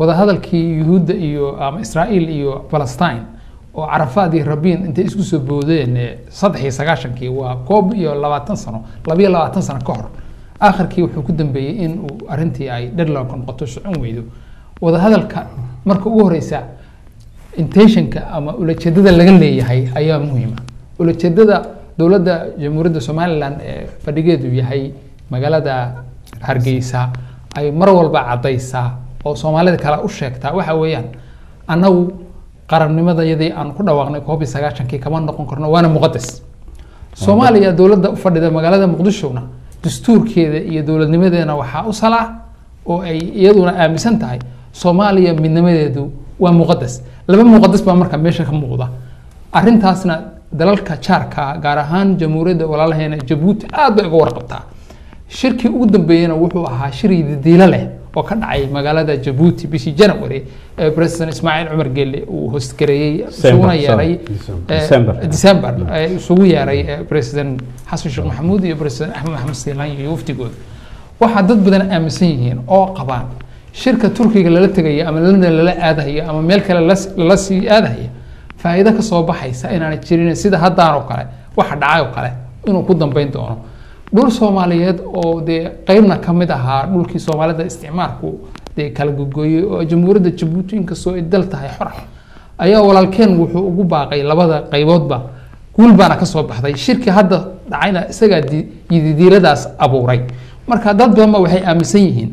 wadahadalkii yuhuudda iyo ama israa'iil iyo palestine oo carafaad iyo rabiin intay isku soo boodeen eh, saddex iyo sagaashankii waa koob iyo labaatan sano labiyo labaatan sano ka hor akhirkii wuxuu ku dambeeyey in uu arrintii ay deadlock noqoto socon weydo wadahadalka marka ugu horeysa intentionka ama ulajeedada laga leeyahay ayaa muhiima ulajeedada dowladda jamhuuriyadda somalilan ee fadhigeedu yahay magaalada hargeysa ay mar walba caddaysaa oo soomaalida kale u sheegtaa waxa weeyaan annagu qarannimadayadii aan ku dhawaaqnay koob iyo sagaashankii kama noqon karno waana muqadas soomaaliya dowladda u fadhida magaalada muqdishona dastuurkeeda iyo dowladnimadeena waxaa u salaa oo ay iyaduna aaminsan tahay soomaaliya midnimadeedu waa muqadas laba muqadas baa marka meesha ka muuqda arrintaasna dalalka jaarka gaar ahaan jamhuuriyadda walaalaheena jabuuti aad bay uga warqabtaa shirkii ugu dambeeyena wuxuu ahaa shir yididiilo leh oo ka dhacay magaalada jabuuti bishii january ee president ismaaciil cumar gelle uu hostgareeyey isuguna yeeray eh, December. december ee isugu yeeray eh, president xasan sheekh maxamuud iyo president axmed maxamed siilaan iyo wafdigooda waxaa dad badan aaminsan yihiin oo qabaan shirka turkiga lala tegaya ama london lala aadahaya ama meel kale las- lala sii aadahaya faa'iido ka soo baxaysa inaanay jirin sida haddaan oo kale waxa dhacay oo kale inuu ku dambeyn doono dhul soomaaliyeed oo dee qeybna ka mid ahaa dhulkii soomaalida isticmaalku dee kala gogooyey oo jamhuuriyadda jabuuti inkastoo ay dal tahay xor ah ayaa walaalkeen wuxuu ugu baaqay labada qayboodba guul baana ka soo baxday shirki hadda dhacayna isagaa di- yididiiladaas abuuray marka dad badanba waxay aaminsan yihiin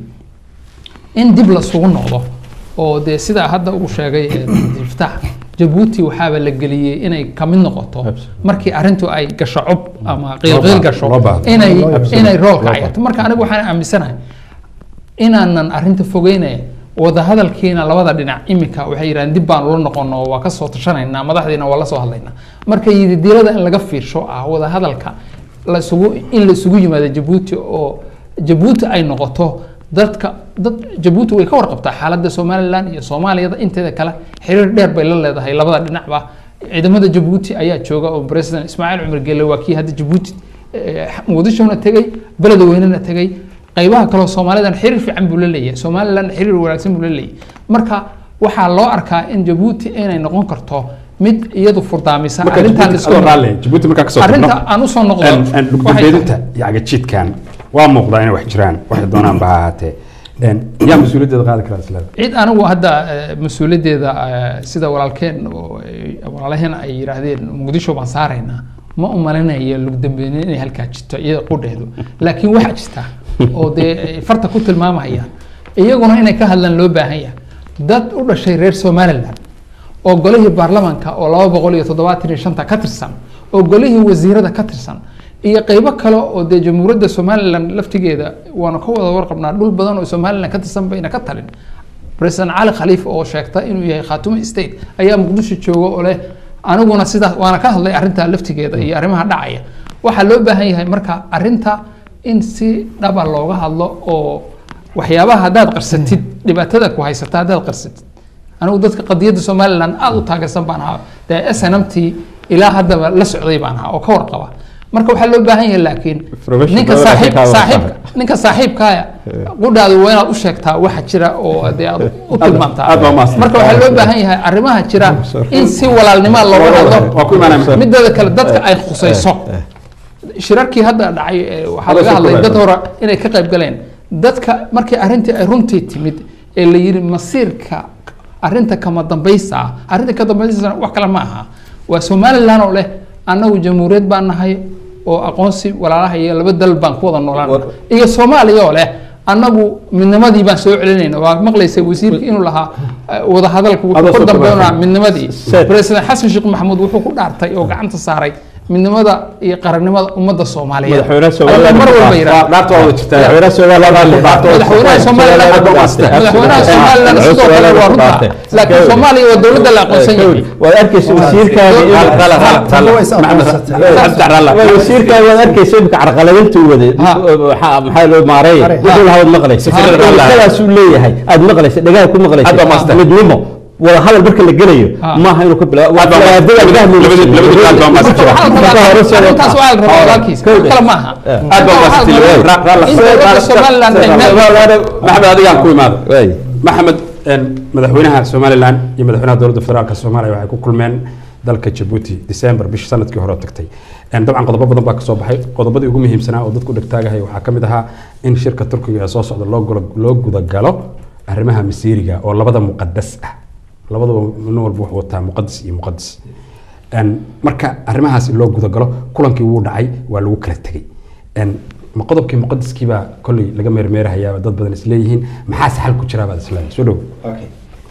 in dib lasugu noqdo oo dee sidaa hadda uu sheegay eh, iftaax jabuuti waxaaba la geliyey inay kamid noqoto markii arrintu ay gasho cob ama qiilqiil gasho loo baahdo. inay Absolutely. inay roolka Loo cayato marka anigu waxaan aaminsanahay inaanan arrinta fogeynaya wadahadalkiina labada dhinac imika waxay yidhahdeen dib baan ula noqono waa kasoo tashanaynaa madaxdiina waa la soo hadlaynaa marka yididiilada in laga fiirsho ah wadahadalka lasugu in la isugu yimaado jabuuti oo jabuuti ay noqoto dadka dad jabuuti way ka warqabtaa xaaladda somalilan iyo soomaaliyada inteeda kale xiriir dheer bay la leedahay labada dhinacba ciidamada jabuuti ayaa jooga oo president ismaaciil cumar gelle waa kii hadda jabuuti eh, muqdishona tegey beledweynena tegey qaybaha kaleo soomaalidan xiriir fiican buu la leeyahay somalilan xiriir wanaagsan buu la leeyahay marka waxaa loo arkaa in jabuuti inay noqon karto mid iyadu furdaamisa marka arrintan Djibouti isku iska raalli Djibouti markaa kasoo arrinta tagno aan usoo noqdo En- en waxay dhugdambeedinta iyo cagajidkan waa muuqdaa inay wax jiraan waxay doonaan ba ha ahaatee En, yaa mas-uuliyaddeeda qaadi karaa isleeda cid anigu hadda eh, mas-uuliyaddeeda eh, sida walaalkeen oo ay- walaalaheen ay yidhaahdeen muqdisho baan saaraynaa ma u malinayo lugdambeyne inay halkaa jirto iyada qudheedu laakiin waxaa jirta oo dee ay farta ku tilmaamahayaan iyaguna inay ka hadlaan loo baahan yahay dad u dhashay reer somaliland oo golihii baarlamaanka oo laba boqol iyo toddobaatan iyo shanta ka tirsan oo golihii wasiirada ka tirsan iyo qeybo kale oo dee jamhuuriyadda somalilan laftigeeda waanu ka wada warqabnaa dhul badan oo somalilan ka tirsan bayna ka talin president cali khaliif oo sheegta inuu yahay khaatumo state ayaa muqdisho jooga oo leh aniguna sidaas waana ka hadlay arrinta laftigeeda iyo arrimaha dhacaya waxaa loo baahan yahay marka arrinta in si dhaba looga hadlo oo waxyaabaha haddaad qarsatid dhibaatada ku haysata haddaad qarsatid anigu dadka qadiyadda somaliland aada u taageersan baan ahaa dee s n m t ilaa haddaba la socday baan ahaa oo ka warqaba marka waxaa loo baahan yahay laakiin Professional ninka level saaxiib ka wada saaxiibka ninka saaxiibkaaya qudhaadu waa inaad u sheegtaa waxa jira oo dee aad u tilmaamtaa aad baa umahadsan. marka waxaa loo baahan yahay arrimaha jira in si walaalnima looga waa ku imaanaya. hadlo mideeda kale dadka ay khusayso shirarkii hadda dhacay ee waxaa laga hadlay dad hore inay ka qayb galeen dadka markii arrintii ay runtii timid ee la yidhi masiirka arrinta kama dambaysa ah arrinta ka dambaysa wax kale ma aha waa somaliland oo leh annagu jamhuuriyad baan nahay oo aqoonsi walaalaha iyo laba dal baan ku wada noolaan iyo soomaaliya oo leh annagu midnimadii baan soo celinayna waa maqlaysa wasiirka inuu lahaa eh, wadahadalku wuxuu Adoo ku soo dambeynaa tababartay. midnimadii Said. president xasan sheekh maxamuud wuxuu ku dhaartay oo gacanta saaray midnimada iyo qarannimada ummadda soomaaliyeed Madaxweynaha Soomaaliya Ayaa mar walba yidhaahda. dhaarta waa wada jirtaa madaxweynaha Soomaaliya madaxweynaha somaliland madaxweynaha somaliland sidoo kale waa runta laakiin soomaaliya waa dowladda la aqoonsan yahay waad arkaysa wasiirkaadi wasiirkaadi waad arkaysa imika carqaladinta uu waday Ha. maxaa maxaa loo maareeya wuxuu lahaa waad maqlaysa ilkadaasuu leeyahay aad maqlaysa dhagaha ku Aad baa maqlaysa master. midnimo wada hadal marka la gelayo Ha. maaha inuu ka bilaabo Aad baa master. Labadii- labadii qaad baa master. waxaa la rabaa arrintaas waxaa la rabaa walaalkiis wax kale maaha aad baa umahadsan. Ra- ra- in dowladda somaliland ay meel maxamed adigaan ku imaado maxamed een, madaxweynaha somalilan iyo madaxweynaha dowladda federaalk soomaaliya waxay ku kulmeen dalka jabuuti december bishii sanadkii hore oo tagtay Een, dabcan qodobo badan baa kasoo baxay qodobadii ugu muhiimsanaa oo dadku dhegtaagahay waxaa ka mid ahaa in shirka turkiga ee soo socda loo gula- loo gudagalo arrimaha masiiriga oo labada muqadas ah labadaba nin walba wuxuu wataa muqadas iyo muqadas Een, marka arrimahaas loo gudagalo kulankii wuu dhacay waa lagu kala tegey Een, ma qodobkii muqadaskii baa kolley laga meermeerahayaa dad badan isleeyihiin maxaase xal ku jiraa baad isleedahay soo dhow okay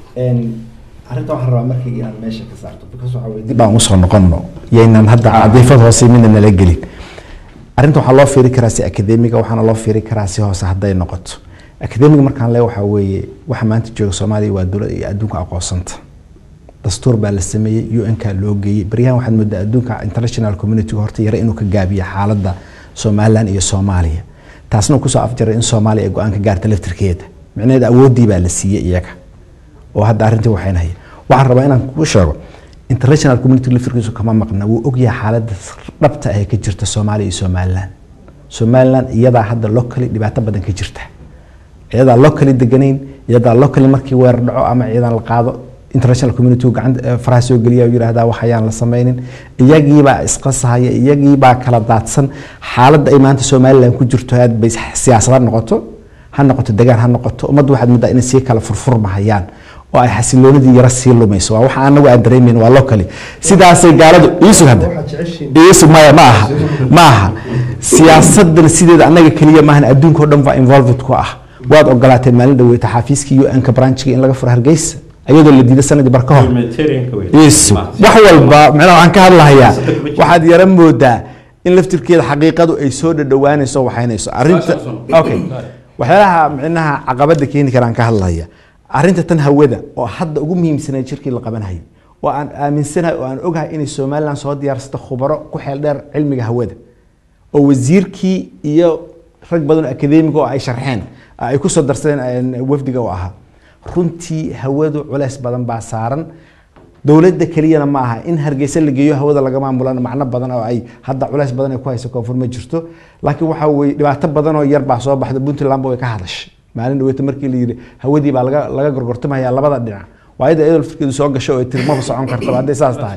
arrinta waxaan rabaa markii inaad meesha ka saarto because waxaa weye dib aan usoo noqonno yaynan hadda cadiifad hoose midna nala gelin arrinta waxaa loo fiiri karaa si akademiga waxaana loo fiiri karaa si hoose hadday noqoto akademiga markaan le waxaa weeye waxa maanta jooga soomaaliya waa dowlad iyo adduunka aqoonsanta dastuur baa la sameeyey un ka loo geeyey baryahan waxaad moodaa adduunka international community horta yare inuu ka gaabiyo xaaladda somalilan iyo soomaaliya taasna uu kusoo afjaray in soomaaliya ay go-aan ka gaarta laftirkeeda micnaheeda awooddii baa la siiyey iyaga oo hadda arrintii waxaynahaya waxaan rabaa inaan kuu sheego international community laftirkiisu kama maqna wuu ogyahay xaaladda dhabta ah ee ka jirta soomaaliya iyo somalilan somalilan iyadaa hadda locally dhibaato badan ka jirta iyadaa locally deganayn iyadaa locally markii weerar dhaco ama ciidan la qaado international community gacanta faraha soo geliya oo yidhaahdaa wax ayaan la samaynin iyagiibaa isqasahaya iyagiibaa kala daadsan xaaladda ay maanta somalilan ku jirto aad bay siyaasad ha noqoto ha noqoto degaan ha noqoto ummaddu waxaad moodaa inay sii kala furfurmahayaan oo ay xasiloonidii yara sii lumayso waa waxa anagu aan dareemeyn waa locally sidaasay gaaladu iisug hadda iisug maya ma aha ma aha siyaasadan sideeda annaga keliya maahan adduunka oo dhan baa involved ku ah waad ogolaateen maalin dhaweyta xafiiskii un-ka branchga in laga furo hargeysa ayadoo la diiday sanadii bar ka hor iisug wax walba micnaha waxaan ka hadlahayaa waxaad yara moodaa in laftirkeeda xaqiiqadu ay soo dhadhowaanayso waxaynayso arrinta okay waxyaalaha micnaha caqabada keeni karaan ka hadlaya arrinta tan hawada oo hadda ugu muhiimsanayd shirkii la qabanayay oo aan aaminsanahay oo aan ogahay inay somalilan soo diyaarsata khubaro ku xeel dheer cilmiga hawada oo wasiirkii iyo rag badan oo akademiga oo ay sharxeen ay ku soo darsadeen wafdiga oo ahaa runtii hawadu culeys badan baa saaran dowladda keliyana ma aha in hargeysa la geeyo hawada laga maamulana macno badan oo ay hadda culeys badan ay ku hayso koonfur ma jirto laakiin waxaa weye dhibaato badan oo yar baa soo baxda puntland way ka hadashay maalin dhaweyta markii la yidhi hawadii baa laga laga gorgortamaya labada dhinac waayada iyadoo laftirkeedu soo gasho oo tirmaba socon kartaba hadday saas tahay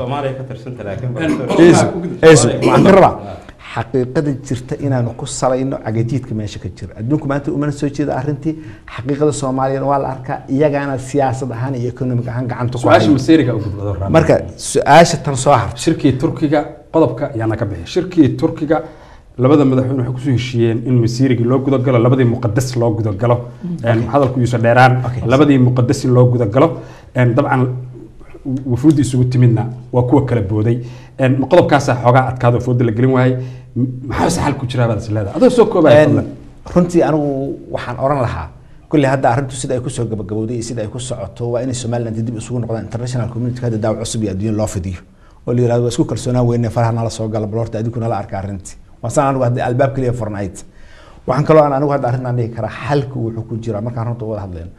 waxaan ka rabaa xaqiiqada jirta inaanu ku salayno cagajiidka meesha ka jira adduunku maanta umana soo jeeda arrintii xaqiiqada soomaaliyana waa la arkaa iyagaana siyaasad ahaan iyo economic ahaan gacanta ku su-aasha haya. masiiriga u gudbado Rabi. marka su-aasha tan soo har shirkii turkiga qodobka ayaana ka bixi shirkii turkiga labada madaxweyne waxay kusoo heshiiyeen in masiirigii loo gudagalo labadii muqadas loo gudagalo Een, hadalku yuusa dheeraan labadii muqadas in loo gudagalo Een, dabcan wafuudda isugu timidna waa kuwa kala booday Een, ma qodobkaasaa xoogaa adkaado fooda la gelin waayey M- maxaase xal ku jiraa baad is leedahay adoo soo koobaya fadlan runtii anigu waxaan oran lahaa kulli hadda arrintu sida ay kusoo gabagabowday iyo sida ay ku socoto waa inay somaliland dib isugu noqdaan international community hadda daawac cusub iyo adduunya loo fidiyo oo la yirahdo waa isku kalsoonaan weyne faraha nala soo gala bal horta adinku nala arka arrintii waa saan anigu hadda albaab keliya furnayd waxaan kaloo aan anigu hadda arrintan dhihi karaa xalku wuxuu ku jiraa markaan runta wada hadlayno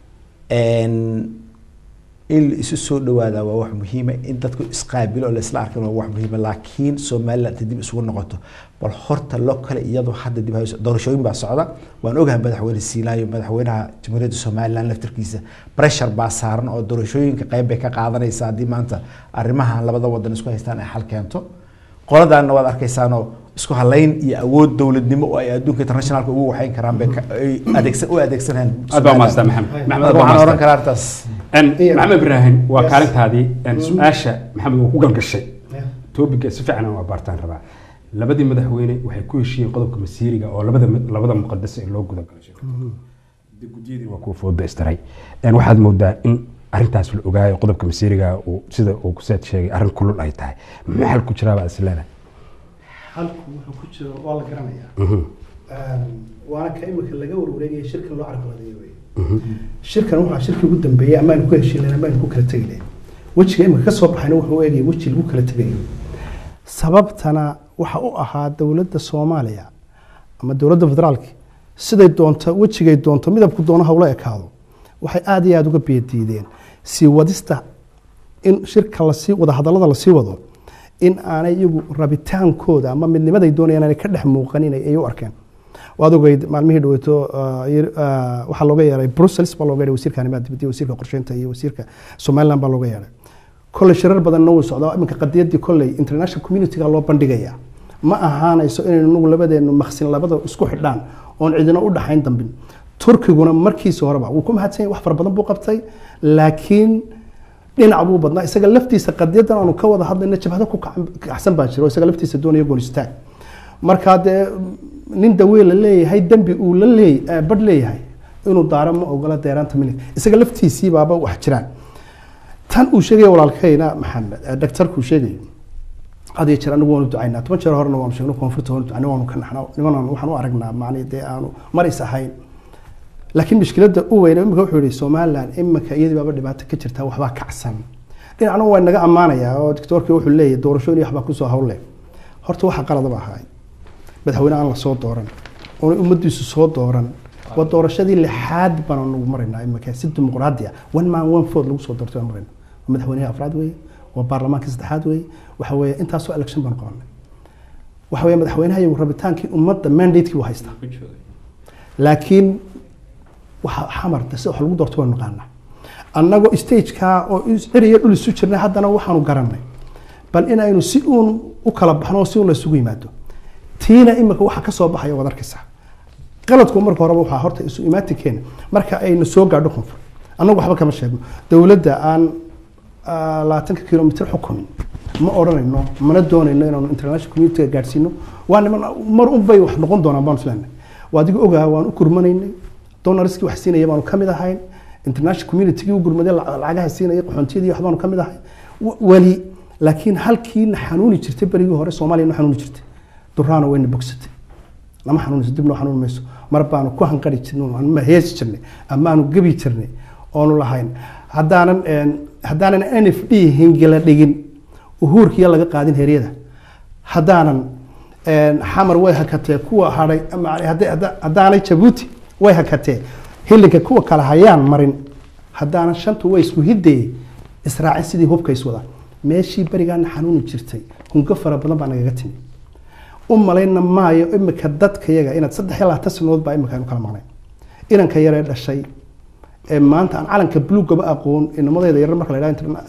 Een, in la isu soo dhawaada waa wax muhiima in dadku isqaabilo oo la isla arkan waa wax muhiima laakiin somaliland inta dib isugu noqoto bal horta loo kale iyadoo hadda dib hayso doorashooyin baa socda waan ogahay madaxweyne siinaayo madaxweynaha jamhuuriyadda somaliland laftirkiisa pressure baa saaran oo doorashooyinka qayb bay ka qaadanaysa haddii maanta arrimahan labada wadan isku haystaan ay xal keento qoladaana waad arkaysaanoo isku halayn iyo awood dowladnimo oo ay adduunka internationalka ugu waxayn karaan bay ka- ay adeegsan u adeegsanayaan aad baa umaastaa maxamed maxamed aad baa waxaan umaastaa. oran karaa arrintaas Een, maxamed ibraahim waa kaalintaadii een, su-aasha maxamed wuu ku galgashay topiga si fiican waa baartaan rabaa labadii madaxweyne waxay ku heshiiyeen qodobka masiiriga oo labada labada muqadas ee loo gudagalo shirka guddiyadii waa kuwa fooda istaray Een, waxaad moodaa in arrintaas la ogaayo qodobka masiiriga uu sida uu kuseed sheegay arrin kulul ay tahay muxuu xal ku jiraa baad is leedahay halku wuxuu ku jiro waa la garanayaa Mhm. waana ka imika laga warwareegaya shirkan loo carqaladeeyo wey shirkan waxaa shirkii ugu dambeeyey amaanu ku heshiin lahayn amaanu ku kala tegi lahayn wejiga imika ka soo baxayna wuxuu eegaya weji lagu kala tegayo sababtana waxa u ahaa dowladda soomaaliya ama dowladda federaalka siday doonto wejigay doonto midabku doono hawla ekaado waxay aada iyo aada uga beediideen sii wadista in shirka lasii wada hadallada lasii wado in aanay iyagu rabitaankooda ama midnimaday doonayaan aanay ka dhex muuqanin ay ay u arkeen waad ogeyd maalmihii dhaweyto waxaa looga yeeray brussels baa looga yeeray wasiirka arrimaha dibadda iyo wasiirka qorsheynta iyo wasiirka somaliland baa looga yeeray kolley shirar badanna wuu socdaa iminka qadiyadii kolley international communityga loo bandhigaya ma ahaanayso inaynu nagu labadeenu maqsin labada isku xidhaan oon cidina u dhaxayn dambin turkiguna markiisa horeba wuu ku mahadsan yahay wax fara badan buu qabtay laakiin dhinac buu badnaa isaga laftiisa qadiyadan aanu ka wada hadlayna jabhado ku kacsan baa jiro isaga laftiisa doonaya goonistaag markaa dee nin dawee la leeyahay dembi uu la leey badh leeyahay inuu daaro ma ogola deeraanta milig isaga laftiisii baaba wax jiraan tan uu sheegaya walaalkayna maxamed daktarkuu sheegayo had iyo jeer anigu waanu ducaynaa toban jeer horena waanu sheegno koonfurta waanu ducaynaa waanu ka naxnaa nimanan waxaan u aragnaa macnii dee aanu maris ahayn laakiin mushkiladda u weyna imika wuxuu yihi somaliland imika iyadii baaba dhibaato ka jirta waxbaa kacsan dhinacna waa naga ammaanayaa oo doctoorkii wuxuu leeyahay doorashooyin iyo waxbaa kusoo hawle horta waxa qaladaba ahaay madaxweyne aan lasoo dooran oona ummadiisu soo dooran waa doorashadii lixaad baan nagu maraynaa imika si dimuqraadi ah one man one vote lagu soo doortay baan maraynaa waa madaxweynihii afraad weeye waa baarlamaankii saddexaad weeye waxa weeye intaasoo election baan qabanay waxa weeye madaxweynaha iyo rabitaankii ummadda mandatekii buu haystaa laakiin waxa xamarta si wax lagu doorto waynu naqaanaa annagoo stageka oo ciriyo dhul isu jirnay haddana waxaanu garanay bal inaynu si uun u kala baxno oo si uun la isugu yimaado tiina imika waxa ka soo baxaya waad arkaysaa qaladku marka horeba waxaa horta isu imaatikeena marka aynu soo gaadho koonfur annagu waxba kama sheegno dowladda aan labaatanka kilomitr xukumin ma odhanayno mana doonayno inaanu international community gaadhsiino waa niman mar un bay wax noqon doonaan baanu isleenahay waa adiga ogaa waan u gurmanaynay donoriskii wax siinaya baanu ka mid ahayn international communitygii u gurmaday lacagaha siinaya qaxoontiyadii waxbaanu ka mid ahay weli laakiin halkiina xanuuni jirtay berigii hore soomaaliya na xanuuni jirtay duraana wayna bogsatay lama xanuunayso dib noo xanuuni mayso mar baanu ku hanqari jirnay ama heesi jirnay amaanu gebi jirnay oonu lahayn haddaanan haddaanan n f d hingila dhigin uhuurkiya laga qaadin heryada haddaanan xamar way hakatee kuwa hadhay haddaanay jabuuti way hakatee hilinka kuwa kale hayaan marin haddaanan shanta way isku hidee israacin sidii hubka iswadaan meeshii berigaana xanuuni jirtay hungo fara badan baa nagaga timi u malayna maayo imika dadkayaga inaad saddex iyo labaatan sanadood baa imika aynu kala maqnay inanka yaree dhashay ee maanta aan calanka buluugaba aqoon inamadeeda yarar marka la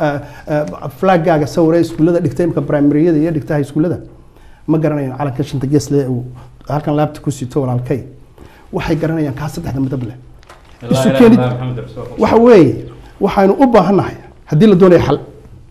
yidhaha flagaaga sawiree iskuullada dhigtay imika primaryada iyo dhigtaha iskuullada ma garanayaan calanka shanta geesle uu halkan laabta ku sito walaalkay waxay garanayaan kaa saddexda midab leh isu keenid waxa weeye waxaynu u baahannahay haddii la doonayo xal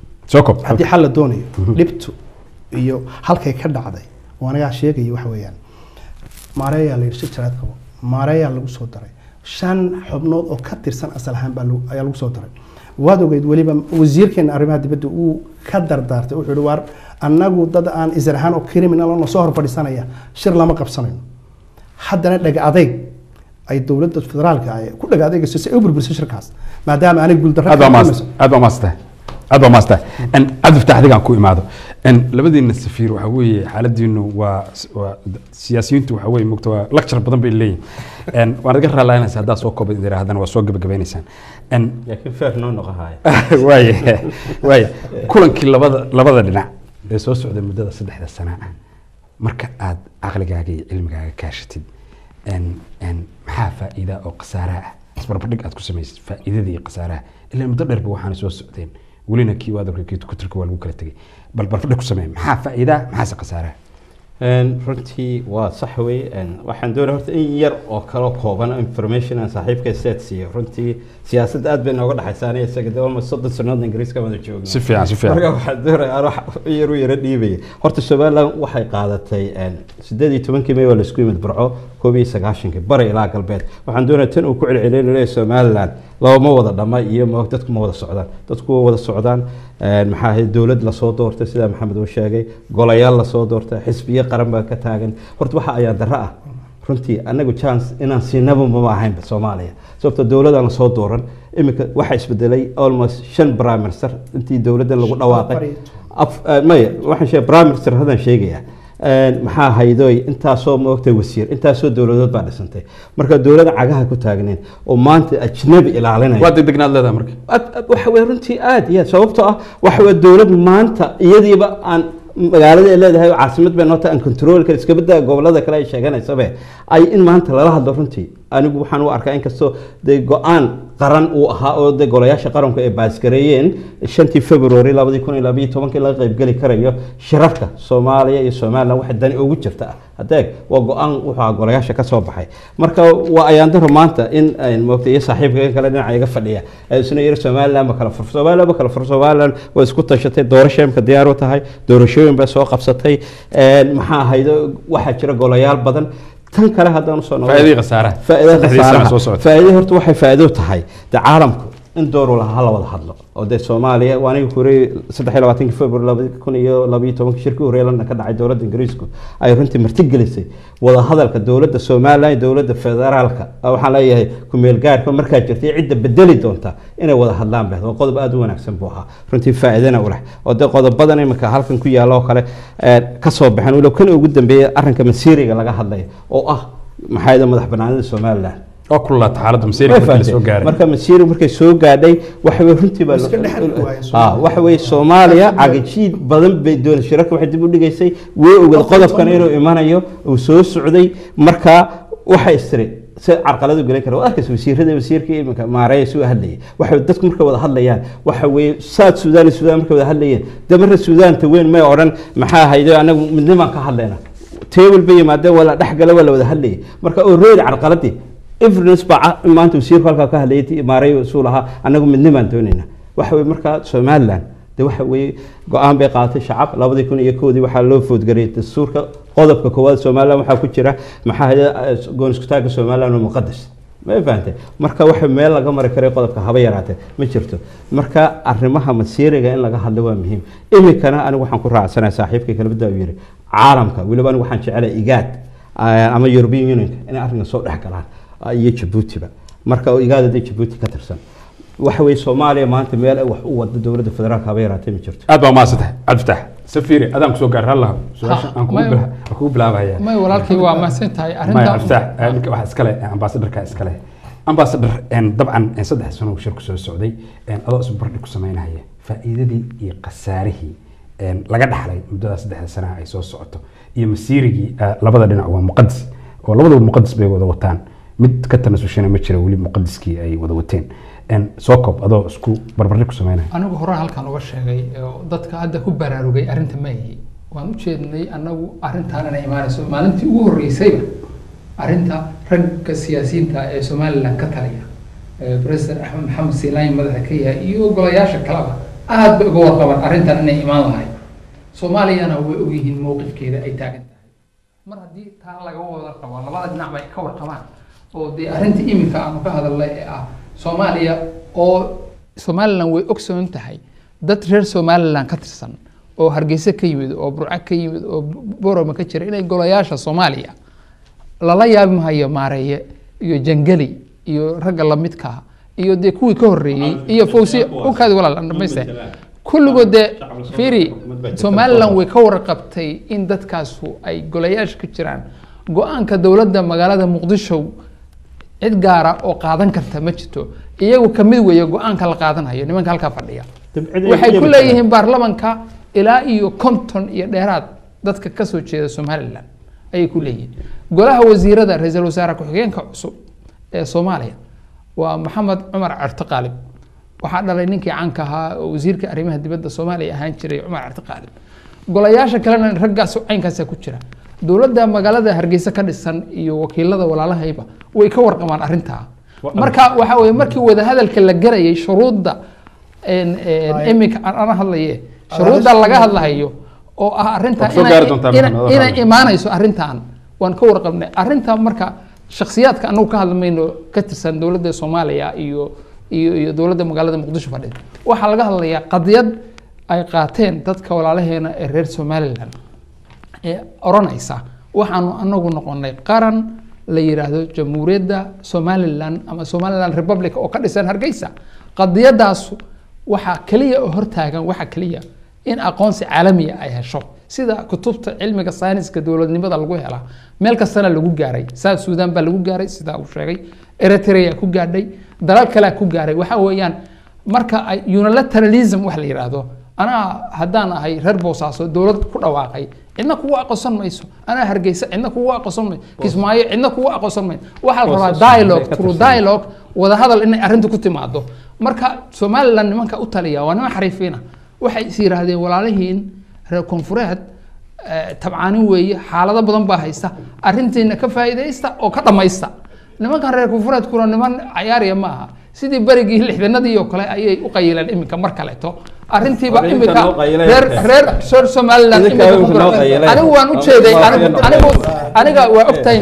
haddii xal la doonayo dhibtu iyo halkay ka dhacday oo anagaa sheegaya waxa weeyaan maareeyaa la yidhi shijaraad qabo maareeyaa lagu soo daray shan xubnood oo ka tirsan asal ahaan baa ayaa lagu soo daray waad ogeyd weliba wasiirkeena arrimaha dibadda uu ka dardaartay wuxuu yihi waar annagu dad aan isar ahaan oo criminal oo soo hor fadhiisanaya shir lama qabsanayno haddana dhag adayg ay dowladda federaalka ay ku dhag adeegayso si ay u burburiso shirkaas maadaama aanay guuldarra aad baa maasta aad baa maasta aad baa maasta cabdi fatax adigaan ku imaado labadiina safiir waxa weeye xaaladiinu waa waa siyaasiyiintu waxa weeye mogta waa lecture badan bay leeyihin waan naga raalaynaysa haddaa soo kooba idhaahdana waa soo gabagabaynaysaan laakiin feer noo noqohaya waaya waaya kulankii labada labada dhinac ee soo socday muddada saddexda sana ah marka aad caqligaaga iyo cilmigaaga kaashatid maxaa faa'iida oo khasaaraha ah isbarbardhig aad ku samaysid faa'iidada iyo khasaaraha ilaa muddo dheerba waxaana soo socdeen welina kii waadalka kii kuturka waa lagu kala tegay bal barbardhig ku samee maxaa faa'iida maxaase khasaaraha runtii waa sax wey waxaan doonaya horta in yar oo kala kooban information aan saaxiibka state siiyo runtii siyaasadda aad bay nooga dhexaysa aniga isaga de almost soddon sannadood ingiriiska wada joogno si fiican si fiican marka waxaan doonaya aan wax yar u yara dhiibaya horta somaliland waxay qaadatay sideed iyo tobankii may waa laisku yimid burco koob iyo sagaashankii bari ilaa galbeed waxaan doonaya tan uu ku celceliyay leeyahay somaliland looma wada dhama iyo dadku ma wada socdaan dadku waa wada socdaan maxaa ahayd dowlad lasoo doortay sida maxamed uu sheegay golayaal lasoo doortay xisbiyo qaran baa ka taagan horta waxa ayaa darro ah runtii anagu chance inaan siinaba mama ahaynba soomaaliya sababto dowladaan lasoo dooran iminka waxaa isbedelay almost shan prime minister intii dowladdan lagu dhawaaqay maya waxaan sheegay prime minister haddaan sheegayaa maxaa haydoy intaasoo moogtay wasiir intaasoo dowladood baa dhisantay marka dowlada cagaha ku taagneen oo maanta ajnabi ilaalinaya waa degdegnaad leedahay marka waxa weye runtii aad iyo aad sababtoo ah waxa weye dowlad maanta iyadiiba aan magaalada ay leedahay caasimad bay noota aan control kale iska badda gobolada kale ay sheeganaysabe ay in maanta lala hadlo runtii anigu waxaan u arkaa inkastoo dee go-aan qaran uu ahaa oo de golayaasha qaranku ay baasgareeyeen shantii february labadii kun iyo labayo tobankii laga qaybgeli karayo shirarka soomaaliya iyo somaliland waxa dani ugu jirta ah hadeeg waa go-aan wuxuu ahaa golayaasha ka soo baxay marka waa ayaandaro maanta in moogta iyo saaxiibka in kale dhinaca iga fadhiya ay isna yiri somaliland ma kala fur somaliland ma kala fur somaliland way isku tashatay doorasho imka diyaar u tahay doorashooyin bay soo qabsatay maxaa ahayd waxaa jira golayaal badan tan kale haddaan usoo Faa'iidada iyo khasaaraha. faa'iidada Saddexdii sano khasaaraha soo socota. faa'iido horta waxay faa'iido tahay de caalamku in door uu lahaa hala wada hadlo oo dee soomaaliya waa aniga kureey saddex iyo labaatankii february labadi kun iyo labayo tobankii shirkii horeeye london ka dhacay dowladda ingiriisku ay runtii martigelisay wada hadalka dowladda somaliland iyo dowladda federaalka Ah, waxaan leeyahay kumeel gaarka markaa jirtay cidda bedeli doonta inay wada hadlaan bahd waa qodob aada u wanaagsan buu ahaa runtii faa'iidana u leh oo dee qodobadan imika halkan ku yaalla oo kale eh, ka soo baxeen walow kan ugu dambeeyay arrinka masiiriga laga hadlaya oo ah maxaa yidhi madax banaanida somaliland oo kululaata xaaladda masiirka markii la soo gaaray marka masiiri markay soo gaadhay waxa wey runtii baa Iska dhexli waaye Ah, waxa wey soomaaliya cagajiid badan bay doon shirarka waxay dib u dhigaysay way ogaed qodobkan inuu imanayo uu soo socday marka waxa istiri si carqaladu gelin kara waa arkaysa wasiirada wasiirkii iminka maareeya suu hadlayay waxa dadku markay wada hadlayaan waxa weeye saad suudaan iyo suudaan markay wada hadlayeen de marna suudaanta weyn may odhan maxaa haydo anagu midnimaan ka hadlayna table bay yimaadeen waa la dhexgala waa la wada hadlayay marka oo reedi carqaladii evidence baa ca- maanta wasiirku halkaa ka hadlayay maareeyo suu lahaa anagu midnimaan doonayna waxa weye marka somaliland de waxa weeye go-aan bay qaadatay shacab labadii kun iyo kowdii waxaa loo foodgariyay dastuurka qodobka koowaad somaliland waxaa ku jira maxaa hada goon iskutaagga somaliland oo muqadas ma fahantay marka waxa meel laga mari karay qodobka haba yaraatee ma jirto marka arrimaha masiiriga in laga hadlo waa muhiim iminkana anigu waxaan ku raacsanahay saaxiibkay kalabada uu yiri caalamka weliba anigu waxaan jecelahay igaad ah, ama european unionka inay arrinkan soo dhex galaan ah, iyo jabuutiba marka oo igaad hadday jabuuti ka tirsan waxa weeye soomaaliya maanta meel ay wax u wado dowladda federaalka haba yaraatee ma jirto aad baa umahadsantahay cabdifatax safiiri adaan kusoo gaar halla su-aasha aan kugu may- bila- aan kugu bilaabaya may walaalkay waa mahadsan tahay maya arrinta cabdifatax eh, ninka waxaa iskale ambaasadarka iskale ambaasadar dabcan eh, saddex sano uu shirku soo socday eh, adoo isbarbardhig ku samaynaya faa'iidadii iyo khasaarihii eh, laga dhaxlay muddada saddexda sanaha ay soo socoto iyo masiirigii eh, labada dhinac waa muqadis oo labadaba muqadis bay wada wataan mid ka tanasushana ma jira weli muqadiskii ay wada wateen En, soo koob adoo isku barbardhig ku samaynaya anigu hore halkan uga sheegay oo dadka hadda ku baraarugay arrinta maahi waan u jeednay anagu arrintan inay imaanayso maalintii ugu horreysayba arrinta ragga siyaasiyiinta ee somaliland ka taliya ee president axmed maxamed siilayn madaxa ka yahay iyo golayaasha kaleba aad bay uga warqabaan arrintan inay imaan lahayd soomaaliyana way ogyihiin mowqifkeeda ay taagan tahay mar haddii taa laga wada qabo labada dhinac bay ka warqabaan oo dee arrinta iminka aanu ka hadalnay ee ah soomaaliya oo somaliland way ogsoon tahay dad reer somaliland ka tirsan oo hargeysa ka yimid oo burco ka yimid oo boroma ka jira inay golayaasha soomaaliya lala yaabi mahayo maareeye iyo jangeli iyo ragga lamidka iyo dee kuwii ka horreeyey iyo fawsi ukaadi walaal aan dhamayste kulligood dee fiiri somaliland way ka warqabtay in dadkaasu ay golayaasha ka jiraan go-aanka dowladda magaalada muqdisho cid gaara oo qaadan karta ma jirto iyagu kamid weeye go-aanka la qaadanayo nimanka halkaa fadhiya waxay ku leeyihiin baarlamanka ilaa iyo konton iyo dheeraad dadka kasoo jeeda somaliland ayay ku leeyihiin golaha wasiirada ra-iisul wasaare ku-xigeenka cusub ee soomaaliya waa maxamed cumar certo qaalib waxaa dhalay ninkii caanka ahaa oo wasiirka arrimaha dibadda soomaaliya ahaan jiray cumar certo qaalib golayaasha kalena raggaas caynkaasa ku jira dowladda magaalada hargeysa ka dhisan iyo wakiilada walaalahayba way ka warqabaan arrintaa marka waxa weye markii wadahadalka la garayay shuruudda iminka aan hadlaye shuruudda laga hadlahayo oo ah arrinta Waad soo gaari doontaa ina- maxamed, inay walaal. imaanayso arrintan waan ka warqabnay arrinta marka shakhsiyaadka anagu ka hadlamayno ka tirsan dowladda soomaaliya iyo iyo iyo dowladda magaalada muqdisho fadhida waxaa laga hadlayaa qadiyad ay qaateen dadka walaalaheena ee reer somaliland ee oranaysa waxaanu anagu noqonay qaran la yiraahdo jamhuuriyadda somaliland ama somaliland republic oo ka dhisan hargeysa qadiyadaas waxaa keliya oo hortaagan waxaa keliya in aqoonsi caalamiya ay hesho sida kutubta cilmiga sayniska dowladnimada lagu helaa meel kastana lagu gaaray south sudan baa lagu gaaray sidaa uu sheegay eritrea ku gaadhay dalal kalea ku gaaray waxa weeyaan marka ay unilateralism wax la yidhaahdo anaa haddaan ahay reer boosaaso dowlad ku dhawaaqay cidna kugu aqoonsan mayso anaa hargeysa cidna kugu aqoonsan mayso kismaayo cidna kugu aqoonsan mayso waxaa la rabaa dialogue through dialogue wadahadal inay arrinta ku timaado marka somaliland nimanka u taliya waa niman xariifiina waxay is yidhaahdeen walaalihiin reer koonfureed eh, tabcaanin weeye xaalado badan baa haysta arrintiina ka faa'iidaysta oo ka dhammaysta nimankan reer koonfureedkuna niman cayaariya ma aha sidii berigii lixdanadii oo kale ayay u qayileen iminka mar kaleeto arrintiiba War idinka iminka noo qayileen reer marka. reer reer somaliland Idinka iminka idinku noo ku- qayileen. anigu waan u jeeday Oo- anigu oo- anigu aniga waa ogtahay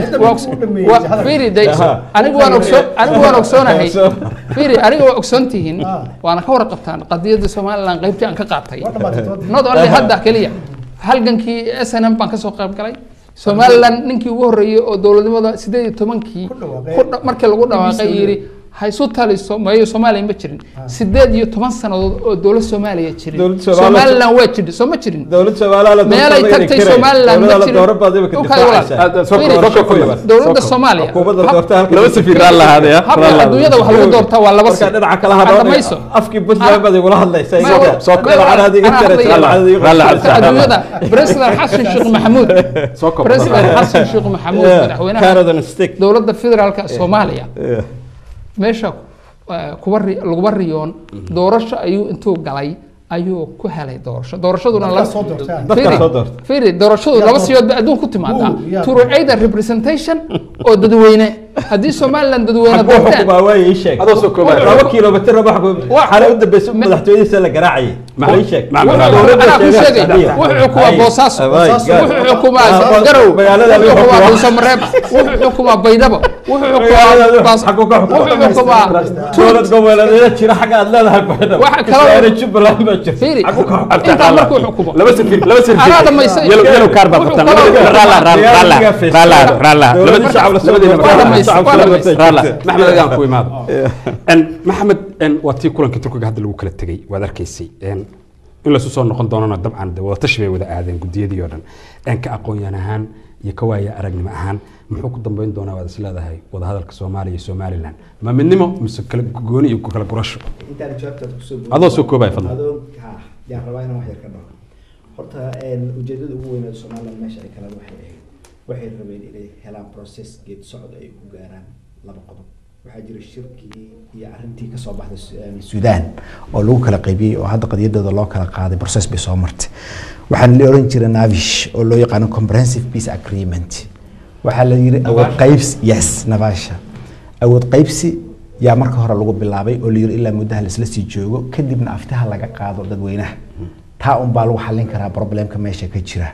waa fiiri day anigu waan ogsoon anigu waan ogsoonahay fiiri aniga waa ogsoon tihiin waana ka warqabtaan qadiyadda somaliland qaybtii aan ka qaatay not only hadda keliya halgankii s n m baan kasoo qayb galay somaliland ninkii ugu horreeyey oo dowladnimada sideed iyo tobankii ku dha- markii lagu dhawaaqay yidhi ha isu taliso mayo soomaaliya ma jirin sideed iyo toban sannadood oo dowlad soomaaliya jirin Dowlad Soomaaliya- somaliland waa jirta soo ma jirin dowlad Soomaaliya la meelay doortay tagtay inay somaliland ma dowladda la jirin dooran baad imika Dhulkaaga walaal. difaacaysaa. Fiiri, Soo koob, soo koob. dowladda soomaaliya Xukuumadda hab- doorta halka laba safiir raan lahaadaya habka adduunyada wax lagu doortaa waa laba marka si dhinaca kala Hadda hadhoonaya mayso. afkii puntland baad igula hadlaysaa Ma- iga soo koob. dhinaca adiga Anaa jaraysa, hadlaya. dhinaca adiga Raalli jaraysa. cabdi. adduunyada president xasan sheekh maxamuud soo koob. president xasan sheekh maxamuud Yeah, madaxweynaha carrot and stick. dowladda federaalka soomaaliya Yeah. meesha eh, kuba ri- laguba riyoon doorasho ayuu intuu galay ayuu ku helay doorasho doorashaduna Dadkaa la- soo doortay. Dadkaa Fiiri, soo doortay. fiiri doorashadu Yaa laba doortay. siyood ba adduun ku timaadaa Wuu, yaa through either representation oo dadweyne haddii somaliland dadweyne Xaguu doorteen xukumaa waa ii sheeg. Adoo soo koobaya. laba kiiloomitir raba xukun- Wa- xalay u dambeysay Me- madaxtooyadiisa la garaacayay Ma- Waa ii sheeg. Ma- Ma- Dowladda anaa ku sheegay sheegay Sacdiya. wuxuu xukumaa Ay. boosaaso Abay, gaar. wuxuu xukumaa Ah, garow magaalada wuxuu lagu xukumaa xukumaa. dhuusamareeb wuxuu xukumaa baydhabo wuxuu Magaalada xukumaa Baas- xaguu ka xukumaa? wuxuu xukumaa dowlad goboleedyada jira xagga aad leedahay Baydhabo. Waxa kaloo- Kismaayo, Jubbaland baa jirta. fiiri Xaguu ka xukumaa? intaa markuu xukumo laba safiir laba safiir Anaa dhamaystay. yellow yellow card baa Wuxuu qabtaan kaloo- raala raala raala raala raala Dowladda shacab la soo labadiina doortay. Waa dhamaystay, Shacab waa soo dhamaystay. doortay. raala maxmed adaan ku imaado En, maxamed en, waa tii kulankii turkiga hadda lagu kala tegey waad arkaysay En, in laysu soo noqon doonana dabcan de wadatashi bay wada aadeen gudiyadii oo dhan En, ka aqoonyan ahaan iyo ka waaya aragnimo ahaan muxuu ku dambeyn doonaa waad is leedahay wadahadalka soomaaliya iyo somaliland ma midnimo mise kala gooni iyo kala gurasho intaan jawaabtaad kusoo Adoo soo koobaya, fadlan. adoo ha yaan rabaa inaan wax yar ka dhaho horta een, ujeedada ugu weyneed somaliland meesha ay kala waxay ahayd waxay rabeen inay helaan process geed socod ay ku gaaraan laba qodob waxaa jira shirkii iyo arrintii kasoo baxday Su- een, suudaan oo lagu kala qaybiyey oo hadda qadiyadooda loo kala qaaday process bay soo martay waxaan la oran jiray navish oo loo yaqaano comprehensive peace agreement waxaa la yiri awood qaybsi yes navasha awood qaybsi yaa marka hore lagu bilaabay oo la yiri ilaa muddaha laisla sii joogo kadibna aftaha laga qaado dadweynaha taa un baa lagu xallin karaa problemka meesha ka jira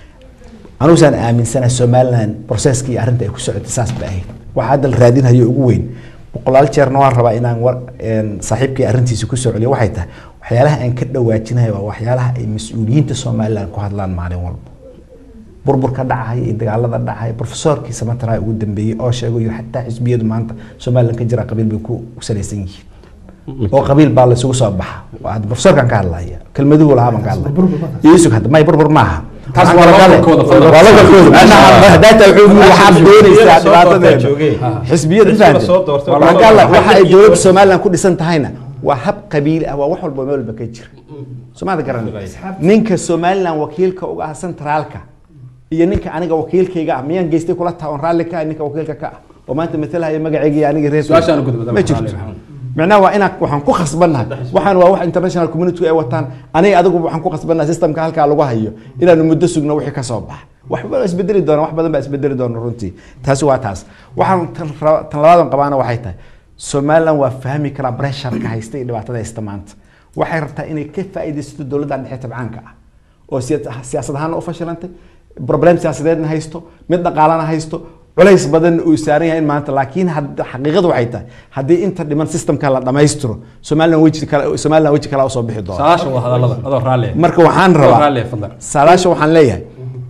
anugusaan aaminsanahay somaliland processkii iyo arrinta ay ku socotay saas ba ahayd waxaa hadda la raadinhayo ugu weyn boqolaal jeerna waan rabaa inaan war een, saaxiibkii arrintiisa ku soo celiyo waxay tahay waxyaalaha aan ka dhawaajinayo waa waxyaalaha ay mas-uuliyiinta somaliland ku hadlaan maalin walba burburka dhacaya iyo dagaalada dhacaya profesorkii samatara ugu dambeeyey oo sheegay iyo xataa xisbiyadu maanta somaliland ka jira qabiil bay ku ku salaysan yihiin oo qabiil baa laysugu soo baxa Waa hadda profesorkan ka hadlaya kelmaduhu lahaa baan ka hadlaya iisug hadda may burbur maaha Taas Waxaan waa kale- localkooda, fadlan. waa localkooda. Macnaha hadaata wuxuu yiri waxaad doonaysaa Soo doortay dhibaatadeeda joogay. xisbiyada Xisbiga fahamtay. soo doortay. Waxaan ka hadlaya, waxa ay dowladda somaliland ku dhisan tahayna waa hab qabiili ah waa wax walba meel walba ka jira somaada garan ninka somaliland wakiilka uga ah centraalka iyo ninka aniga wakiilkayga ah miyaan geystay kula taha on raalli ka ah ninka wakiilka ka ah oo maanta matalahaya magacayga iyo aniga reer Su-aashaan u gudbo, ma jirto micnaha waa inaan waxaan ku khasbannahay waxaan waa wax international community ay wataan aniga adigu waxaan ku khasbannahay systemka halkaa lagu hayo inaanu muddo sugno wixii ka soo baxa waxba waa isbedeli doona wax badan baa isbedeli doona runtii taasi waa taas waxaan tan raba- tan labaadan qabaana waxay tahay somaliland waa fahmi karaa bresharka haysta iyo dhibaatada haysta maanta waxay rabtaa inay ka faa'iidaysato dowladdan dhexe tabcaanka ah oo siya- siyaasad ahaana u fashilantay problem siyaasadeedna haysto mid dhaqaalana haysto culays badanna uu saaran yahay in maanta laakiin had- xaqiiqadu waxay tahay haddii inta dhiman systemka la dhammaystiro somaliland weji kale somaliland weji kale usoo bixi doona saalaasha waa hadalada adoo raalli marka waxaan Adoo rabaa raalli fadlan saalaasha waxaan leeyahay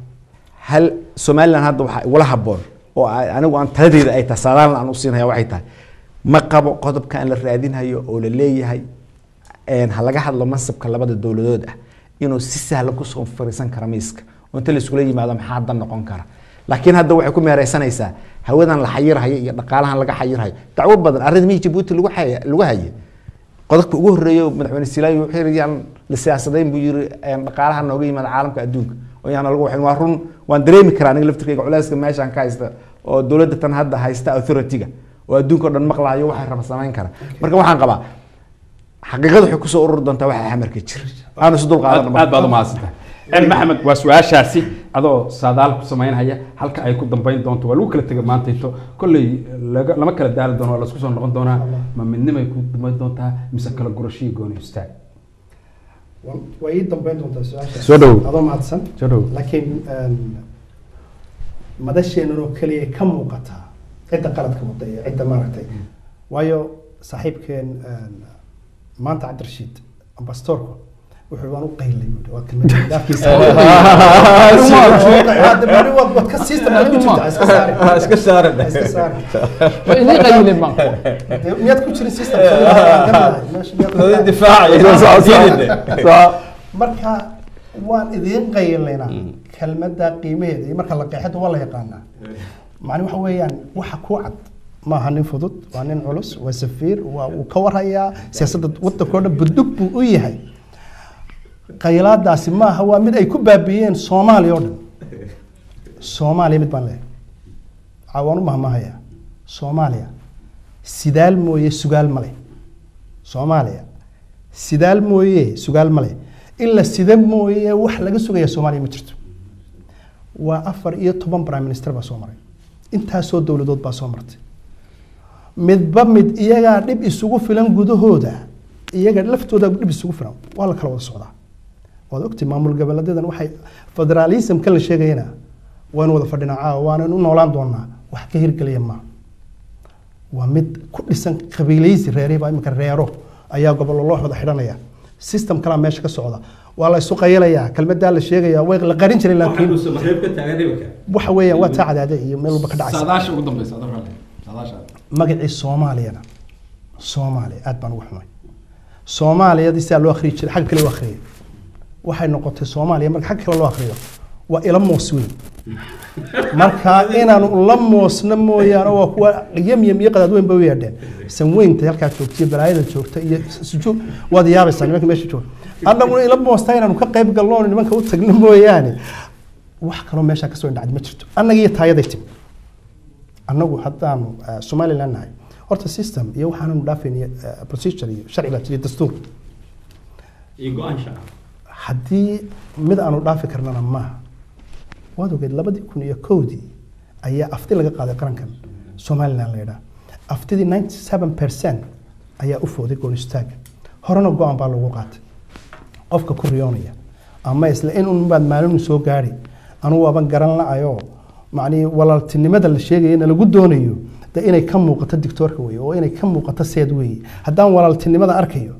hal somaliland hadda waxaa igula haboon oo a- anigu aan taladeyda ay tahay saadaalan aan u siinaya waxay tahay ma qabo qodobka aan la raadinhayo oo la leeyahay een, ha laga hadlo mansabka labada dowladood ah inuu si sahlan kusoo fariisan kara miiska oo inta laiskula yimaado maxaa dan noqon kara laakiin hadda waxay ku meereysanaysaa hawadan la xayirhayo iyo dhaqaalahan laga xayirhayo dacwo badan arrin mihii jabuuti lagu xaya- lagu haye qodobka ugu horeeyo madaxweyne silaayo wuxuu yiri yaan la siyaasadayn buu yiri een, dhaqaalaha nooga yimaada caalamka adduunka oo yaan lagu waxin waa run waan dareemi karaa aniga laftirkayga culeyska meeshaan ka haysta oo dowladda tan hadda haysta authority-ga oo adduunka oo dhan maqlaayo waxay raba samayn kara marka waxaan qabaa xaqiiqada waxay kusoo ururi doontaa waxa xamarka jira aanu isu dul qaadan aad baad u mahadsantahay en maxamed waa su-aashaasi adoo saadaal ku samaynhaya halka ay ku dambeyn doonto waa lagu kala tegay maanta into kolley laga- lama kala daali doono waa laisku soo noqon doonaa ma midnimay ku dambeyn doontaa mise kala gurashihii gooni istaag way ii dambeyn doontaa su-aasha Soo dhow. adoo mahadsan Soo dhow. laakiin een, madasheenan oo keliya ka muuqataa cidda qaladka wada iyo cidda maaragtay waayo saaxiibkeen een, maanta cabdirashiid ambastoorku wuxuu waan u qaylay buuri waa kelmad dhaafkiisa waad ka system ku jirta iska saari iska saari. iska saari Waa idin qaylin baan Dee miyaad ku jirin system marka waan idiin qaylaynaa kelmadda qiimaheeda iyo marka la qeexada waa la yaqaanaa macni waxa weeyaan waxa ku cad maaha nin fudud waa nin culus waa safiir waa uu ka warhayaa siyaasadda waddankao dhan budug buu u yahay qaylaadaasi maaha waa mid ay ku baabiiyeen soomaaliya oo dhan soomaaliya mid baan leeyahay Waxaa waan u mahmahayaa soomaaliya sidaal mooye sugaal male soomaaliya sidaal mooye sugaal male in la sida mooye wax laga sugaya soomaaliya ma jirto waa afar iyo toban prime minister baa soo maray intaasoo dowladood baa soo martay midba mid iyagaa dhib isugu filan gudahooda iyaga laftooda dhib isugu filan waa la kala wada socdaa waad ogtay maamul goboleedadan waxay federaalismka la sheegayana waynu wada fadhinaa caawa waanaynu u noolaan doonaa wax ka hirgelaya maaha waa mid ku dhisan qabiilaysi reerihii baa imika reero ayaa gobollo loo wada xidhanaya system kalaa meesha ka socda waa la isu qayalayaa kelmadaa la sheegaya way la qarin jiray laakiin waxa weeyaan waa taa cadaade iyo meel walba ka dhacaysa saadaasha ugu dambeysa adoo raalli saadaasha magacii soomaaliyana soomaaliya aad baan ugu xumay soomaaliyadii sidaa loo akhriyi jiray xagga kale loo akhriyay waxay noqotay soomaaliya marka xagga kale loo akhriyo waa ila moos weyn marka inaanu la moosna mooyaane waa kuwa yamyam iyo qadaad weyn bay u yeedheen sanweynta halkaa joogta iyo balaayada joogta iyo sujuud waad yaabaysaa nimanka meesha jooga annaguna ila moostaa inaanu ka qayb galno oonu nimanka u tagno mooyaane wax kaloo meeshaa kasoo indhacdi ma jirto annaga iyo taayaday timi annagu haddaanu eh, somaliland nahay horta system iyo waxaananu dhaafayna eh, procedure iyo sharci baa jira dastuur haddii mid aanu dhaafi karnana maaha waad ogeed labadii kun iyo kowdii ayaa afti laga qaaday qarankan somaliland la yidhaha aftidii ninety seven percent ayaa u fooday goon istaaga horena go-aan baa lagu qaatay qofka ku riyoonaya ama isla in un baad maalinu soo gaari anugu waaban garan la-ayoo macnii walaaltinimada la sheegayana lagu doonayo de inay ka muuqato dictoorka weye oo inay ka muuqato seed weye haddaan walaaltinimada arkayo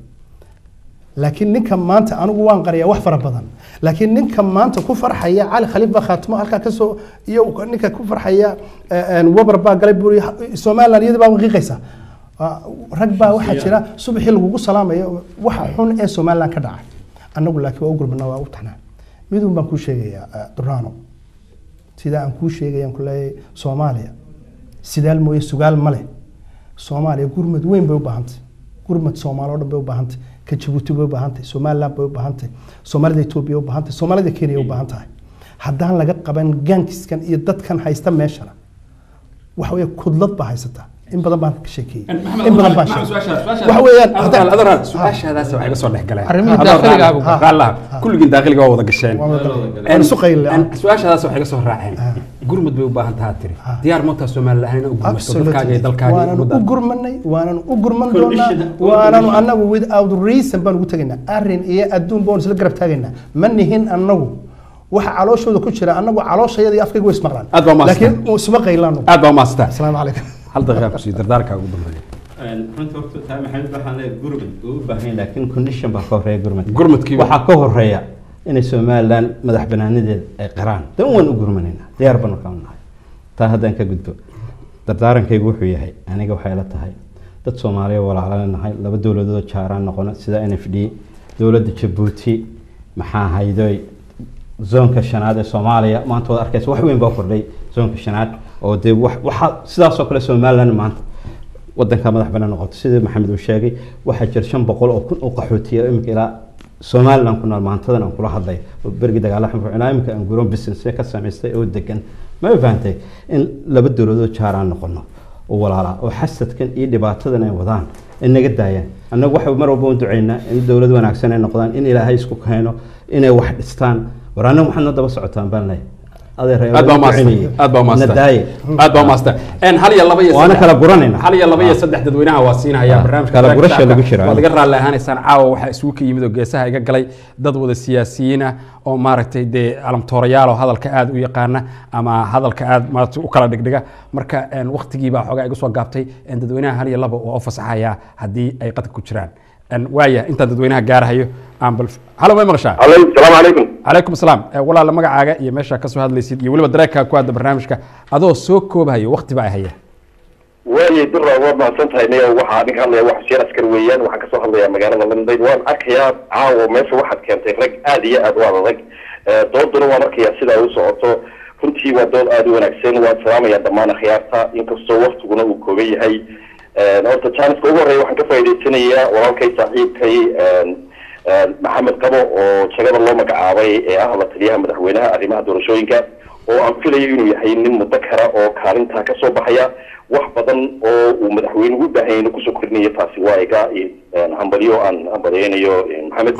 laakiin ninka maanta anigu waan qariyaa wax fara badan laakiin ninka maanta ku farxaya cali khaliif baa khaatimo halkaa kasoo iyo ninka ku farxaya eh, eh, wabar baa galay buri somaliland iyada baa qiiqaysa Ah, rag baa waxaa jira subaxii lagugu salaamayo waxa xun ee somaliland ka dhaca annagu laakiin waa u gurbanaa waa u taxnaa midun baan kuu sheegayaa eh, durano sida aan kuu sheegayaan ku leeyahay soomaaliya sidaal mooye sugaal ma leh soomaaliya gurmad weyn bay u baahantay gurmad soomaali oo dhan bay u baahantay ka jabuuti bay u baahantay somaliland bay u baahantay soomaalida etoobiya u baahantay soomaalida kenya u baahan tahay haddaan laga qaban gaankiskan iyo dadkan haysta meeshana waxa weeye kudlad baa haysata in badan baan ka sheekeeyey in badan baan sheegay waxa weeyaan haddaan- adoo raalli su-aashaadaas waxay ga soo dhex galeen Arrimihii Adoo daaqiliga raalli- ah. raalli ah. kulligiin daaqiliga waa wada gasheen Waa wada- En- waan isu qaylay. en su-aashaadaas waxay ga soo raaceen gurmud bay u baahan tahaa tiri diyaar mootaa somaliland inay u gurmato dadkaaga iyo dalkaaga iyo waananu u ummaddaada. gurmanay waananu u gurman doonaa waananu annagu without reason baan ugu tegaynaa arrin iyo adduun baan isla garab taagaynaa ma nihin annagu waxa calooshooda ku jira annagu calooshayada iyo afkayga way ismaqlaan Aad baa mahadsan. laakiin isuma qaylaano aad baa umaastaa asalaamu calaykum hal daqiiqa kusii dardaarkaa ugu dambeeya runta horta taa maxamed waxaan leeyahay gurmad uu u baahan yahay laakiin condition baa ka horeeya gurmad Gurmadkii baa- waxaa ka horeeya inay somaliland madax banaanadeeda ay qiraan dan waan u gurmanaynaa diyaar banu ka nahay taa haddaan ka gudbo dardaarankaygu wuxuu yahay aniga waxay la tahay dad soomaaliya walaalana nahay laba dowladood jaaraan noqono sida n f d dowladda jabuuti maxaa haydoy zoonka shanaad ee soomaaliya maanta waad arkaysa wax weyn baa kordhay zoonka shanaad oo dee wax- waxaa sidaasoo kale somaliland maanta wadanka madax banaan noqoto sidii maxamed uu sheegay waxaa jira shan boqol oo kun oo qaxootiya iminka ilaa somaliland ku nool maantadan aan kula hadlay oo berigi dagaala xunfucnaa iminka aan guroon business ka samaystay oo degan ma fahantay in laba dowladood jaar aan noqono oo walaala oo xasadkan iyo dhibaatadan ay wadaan ay naga daayaan annagu waxa mar walba u ducaynaa in dowlad wanaagsan ay noqdaan in ilaahay isku keeno inay wax dhistaan war annagu waxaad noo daba socotaan baan leeyahay aad baa umaastan aad baa umaastan aad baa umaastan en hal iyo laba iyo waana saddex- kala guranayna hal iyo laba iyo saddex dadweynaha waa siinaya barnaamijka kala barnaamijka gurasha lagu shacabka. jira. waad iga raalli ahaanaysaan caawa waxaa isugu ka yimid oo geesaha iga galay dad wada siyaasiyiin ah oo maaragtay dee alamtoorayaal oo hadalka aad u yaqaana ama hadalka aad maaragtay u kala dhigdhiga marka en, waqtigii baa xoogaa iga soo gaabtay en, dadweynaha hal iyo laba waa u fasaxayaa haddii ay qadka ku jiraan En, waaya intaan dadweynaha gaarahayo aan bal halo may maqashaa salaamu calaykum calaykum asalaam Eh, walaala magacaaga iyo meesha kasoo hadlaysid iyo weliba dareenkaa ku hadda barnaamijka adoo soo koobahayo waqti baa haya waayay dura waad mahadsan tahay niyo waxaa ninka hadlaya wax xuseen askar weeyaan waxaan kasoo hadlayaa magaalada london waan arkayaa caawa meesha waxaad keentay rag aad iyo aad u adag Eh, dooduna waan arkayaa sidaa u socoto runtii waa dood aad u wanaagsan waan salaamayaa dhammaan akhyaarta inkastoo waktiguna uu kooban yahay Eh, horta janiska ugu horreya waxaan ka faa'iidaysanayaa walaalkay saaxiibkay eh, eh, maxamed qabo oo jagada loo magacaabay ee ah la taliyaha madaxweynaha arrimaha doorashooyinka oo aan filayo inuu yahay nin mudakara oo kaalintaa kasoo baxaya wax badan oo uu madaxweynuhu u baahan yahay inuu kusoo kordhinayo taasi waa iga eh, hambalyo aan hambalyeynayo eh, maxamed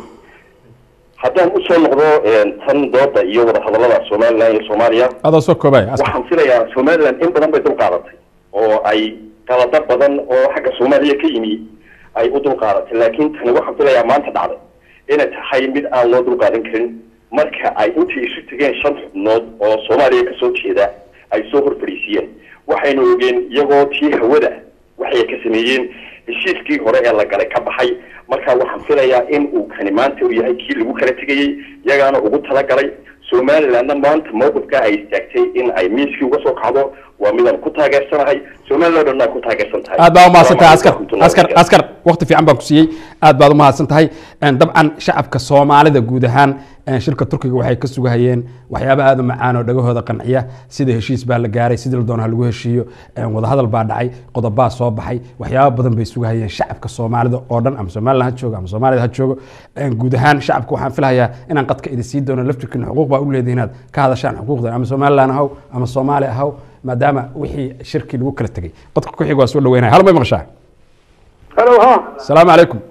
haddaan usoo noqdo eh, tan dooda iyo wadahadalada somaliland iyo soomaaliya adoo soo koobaya askar waxaan filayaa somaliland in badan bay dul qaadatay oo ay qalado badan oo xagga soomaaliya ka yimi ay u dul qaadatay laakiin tani waxaan filayaa maanta dhacday inay tahay mid aan loo dul qaadan karin marka ay intii isu tegeen shan xubnood oo soomaaliya kasoo jeeda ay soo horfadhiisiyeen waxaynu ogeen iyagoo tii hawada waxay ka sameeyeen heshiiskii hore ee la galay ka baxay marka waxaan filayaa in uu kani maanta uu yahay kii lagu kala tegayey iyagaana ugu talagalay somalilandna maanta mowqifka ay istaagtay in ay miiskii uga soo kacdo waa midaan ku taageersanahay somaliland oo dhan ay ku taageersan tahay aad baa umahadsan tahay askar Salaam askar alaikum. askar waqti fiican baan ku siiyey aad baad umahadsan tahay En, dabcan shacabka soomaalida guud ahaan en, shirka turkiga waxay ka sugahayeen waxyaaba aad u macaan oo dhagahooda qanciya sida heshiis baa la gaaray sidii la doono ha lagu heshiiyo En, wadahadal baa dhacay qodobaa soo baxay waxyaaba badan bay sugahayeen shacabka soomaalida oo dhan ama somaliland ha joogo ama soomaalida ha joogo En, guud ahaan shacabka waxaan filahayaa inaan qadka idin sii doono laftirkiina xuquuq baa u leedihin inaad ka hadashaan xuquuqdan ama somaliland ahaw ama soomaali ahaw maadaama wixii shirkii lagu kala tegay qodka ku xiga waa soo dhaweynaya hal may maqashaa halo ha السلام عليكم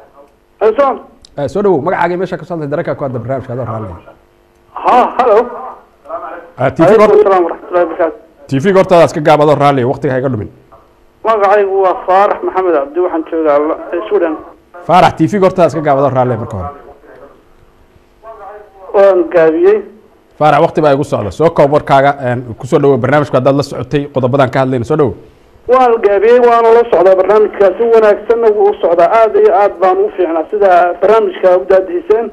hasan آه، soo dhawow magacaaga meesha ka socda dareenka ku hadda barnaamijka adoo raalli ha halo ah tv alaykum horta asalaam waraxmatullahi wabarakaatu tv hortaada iska gaab adoo raalli waqtiga ha iga dhumin magacaygu waa faarax maxamed cabdi waxaan joogaa la- sudan faarax tv hortaada iska gaab adoo raalli marka hore waan gaabiyey faarax waqti baa igu socda soo koob warkaaga een, kusoo dhawow barnaamijka haddaad la socotay qodobadan ka hadlayna soo dhawow waan gaabiyey waana la socdaa barnaamijkaa si wanaagsanna wuu u socdaa aad iyo aad baan u fiicnaa sida barnaamijka u daadihiseen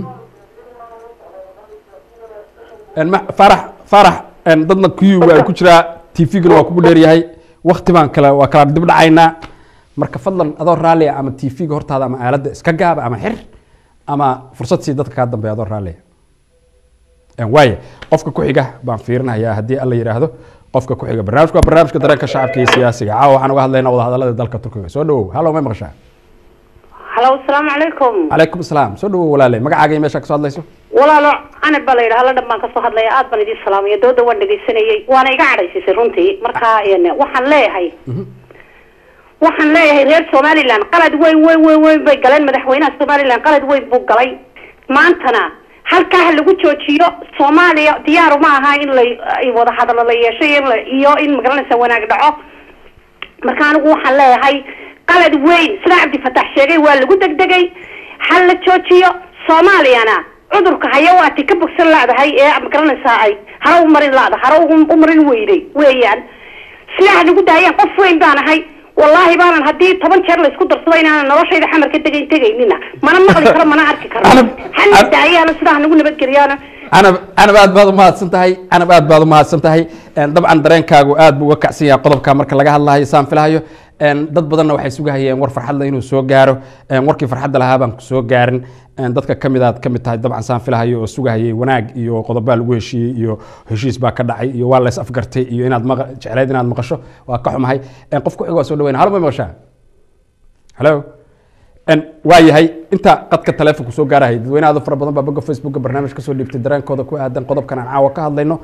Een, ma- faarax faarax een, dadna kuyu waa ku jiraa tvgana waa kugu dheeryahay waqti baan kala waa kala dib dhacaynaa marka fadlan adoo raalli ah ama tvga hortaada ama aaladda iska gaaba ama xir ama fursad sii dadka kaa dambeeya adoo raalli ah waaye qofka ku xiga baan fiirinayaa haddii alla yidhaahdo qofka ku xiga barnaamijku waa barnaamijka dareenka shacabka iyo siyaasiga caawa waxaan uga hadlaynaa wadahadalada dalka turkiga soo dhawow hallow may maqashaa halo asalaamu calaykum calaykum asalaam soo dhawow walaale magacaaga iyo meesha kasoo hadlayso walaalo canab baa la yidhaha la dhan baan kasoo hadlaya aad baan idin salaamaya dooda waan dhegaysanayay waana iga cadhaysisay runtii marka een, waxaan leeyahay waxaan leeyahay reer somaliland qalad weyn weyn weyn weyn bay galeen madaxweynaha somaliland qalad weyn buu galay maantana halkaa ha lagu joojiyo soomaaliya diyaaru ma aha in la ay wada hadallo la yeesho iyo in la- iyo in magaranaysa wanaag dhaco marka anigu waxaan leeyahay qalad weyn sida cabdifatax sheegay waa lagu degdegay ha la joojiyo soomaaliyana cudurka haya waati ka bogsan laadahay ee magaranaysaa ay hara u marin laada hara ugu- u marin weyday weeyaan sidaa ha nagu daayaan qof weyn baan ahay wallaahi baanan haddii toban jeer la isku darsado inaanan noloshayda xamar ka degayn tegaynina mana maqli karo mana arki karo hana daayaana sidaa ha nagu nabadgeliyaana canab canab aad baad umahadsan tahay canab aad baad umahadsan tahay Een, dabcan dareenkaagu aad buu uga kacsan yahay qodobka marka laga hadlayo saan filahayo Een, dad badanna waxay sugahayeen war farxadle inuu soo gaaro Een, warkii farxadda lahaa baan kusoo gaarin Een, dadka kamid aad kamid tahay dabcan saan filahayo oo sugahayay wanaag iyo qodobaa lagu heshiiyey iyo heshiis baa ka dhacay iyo waa lays afgartay iyo inaad maqa- jecleyd inaad maqasho waa ka xumahay Een, qof ku xig waa soo dhaweyna halo ma maqashaa halo Een, waa yahay inta qadka taleefonku soo gaarahay dadweyne aad u fara badan baa bogga facebooka barnaamij kasoo dhiibtay dareenkooda ku aadan qodobkan aan caawa ka hadlayno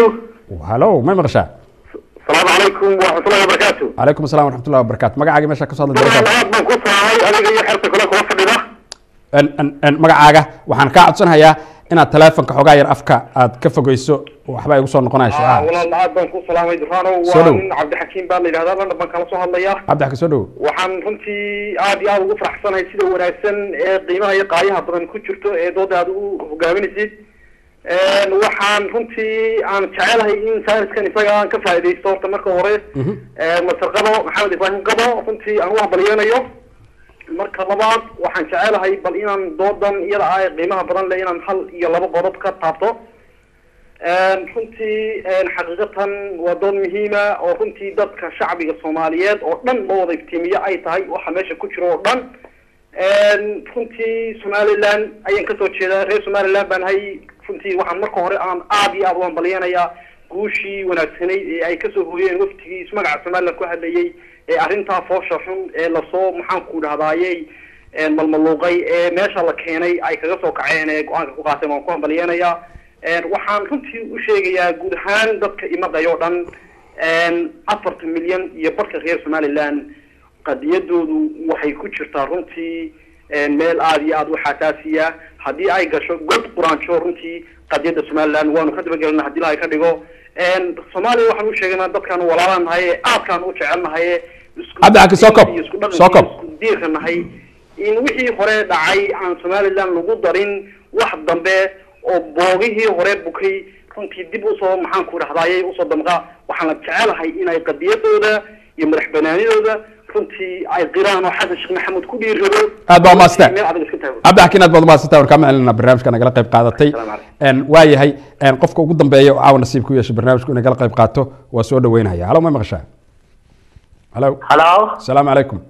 halo ma maqashaa asalaamu calaykum waraxmatullahi wabarakaatu calaykum asalaam waraxmatullahi wabarakaatu magacaaga meesha kasoo hadlay dareenkaada aad baan ku salaamay adiga iyo xerta kule kula fadhida Een- een- een, magacaaga waxaan kaa codsanayaa inaad taleefonka xoogaa yar afka aad ka fogeyso waxbaa igu soo noqonaya Ah, shucaac walaal aad baan ku salaamay durano Soo waa dhow. nin cabdixakiim baa la yidhahdaa london baan kala soo hadlaya cabdixaka soo dhowo waxaan runtii aad iyo aad ugu faraxsanahay sida wanaagsan ee qiimaha iyo qaayaha badan ku jirto ee dooda aad u hogaaminaysid Een, waxaan runtii aan jecelahay in sayniskan isaga aan ka faaidaysto horta marka hore Een, masar qabo maxamed ibraahim qabo runtii aan u hambalyeynayo marka labaad waxaan jecelahay bal inaan doodan iyada ah ee qiimaha badan leh inaan hal iyo laba qodob ka taabto Een, runtii een, xaqiiqatan waa dood muhiima oo runtii dadka shacbiga soomaaliyeed oo dhan loo wada iftiimiyo ay tahay waxa meesha ku jiro oo dhan Een, runtii somaliland ayaan kasoo jeedaa reer somaliland baan hay runtii waxaan marka hore aan aad iyo aad u hambalyeynayaa guushii wanaagsanayd ee ay kasoo hooyeen waftigiis magaca somaliland ku hadlayay ee arrintaa foosha xun ee lasoo maxaan ku dhahdaayey een, malmaluuqay ee meesha la keenay ay kaga soo kaceen ee go-aanka ku qaateen waan ku hambalyeynayaa Een, waxaan runtii u sheegayaa guud ahaan dadka imadaya oo dhan een, afartan milyan iyo barka reer somaliland qadiyadoodu waxay ku jirtaa runtii een, meel aad iyo aad u xasaasiya haddii ay gasho god quraanjo runtii qadiyadda somaliland waanu ka dabagelina haddii ilahay ka dhigo Een, soomaaliya waxaan u sheegaynaa dadkaan walaalaan nahay ee aadkaan u jecelnahay ee isku- Cabdi Xaki, soo kob. iyo isku dhaqanka Soo kob. iyo isku diirka nahay in wixii hore dhacay aan somaliland lagu darin wax dambe oo boogihii hore bukay runtii dib usoo maxaan ku dhahdaayay usoo damqa waxaana jecelahay inay qadiyadooda iyo madax banaanidooda runtii ay qiraan oo xasan sheekh maxamuud ku dhiirrado aad baa umaadsantahay meel adag iska taago cabdixakiin aad baad umaadsantahay waan kaa macelinaa barnaamijka nagala qayb qaadatay Een, waa yahay een, qofka ugu dambeeya oo caawa nasiib ku yeeshay barnaamijku nagala qayb qaato waa soo dhaweynaya halo ma maqashaa halo halo asalaamu calaykum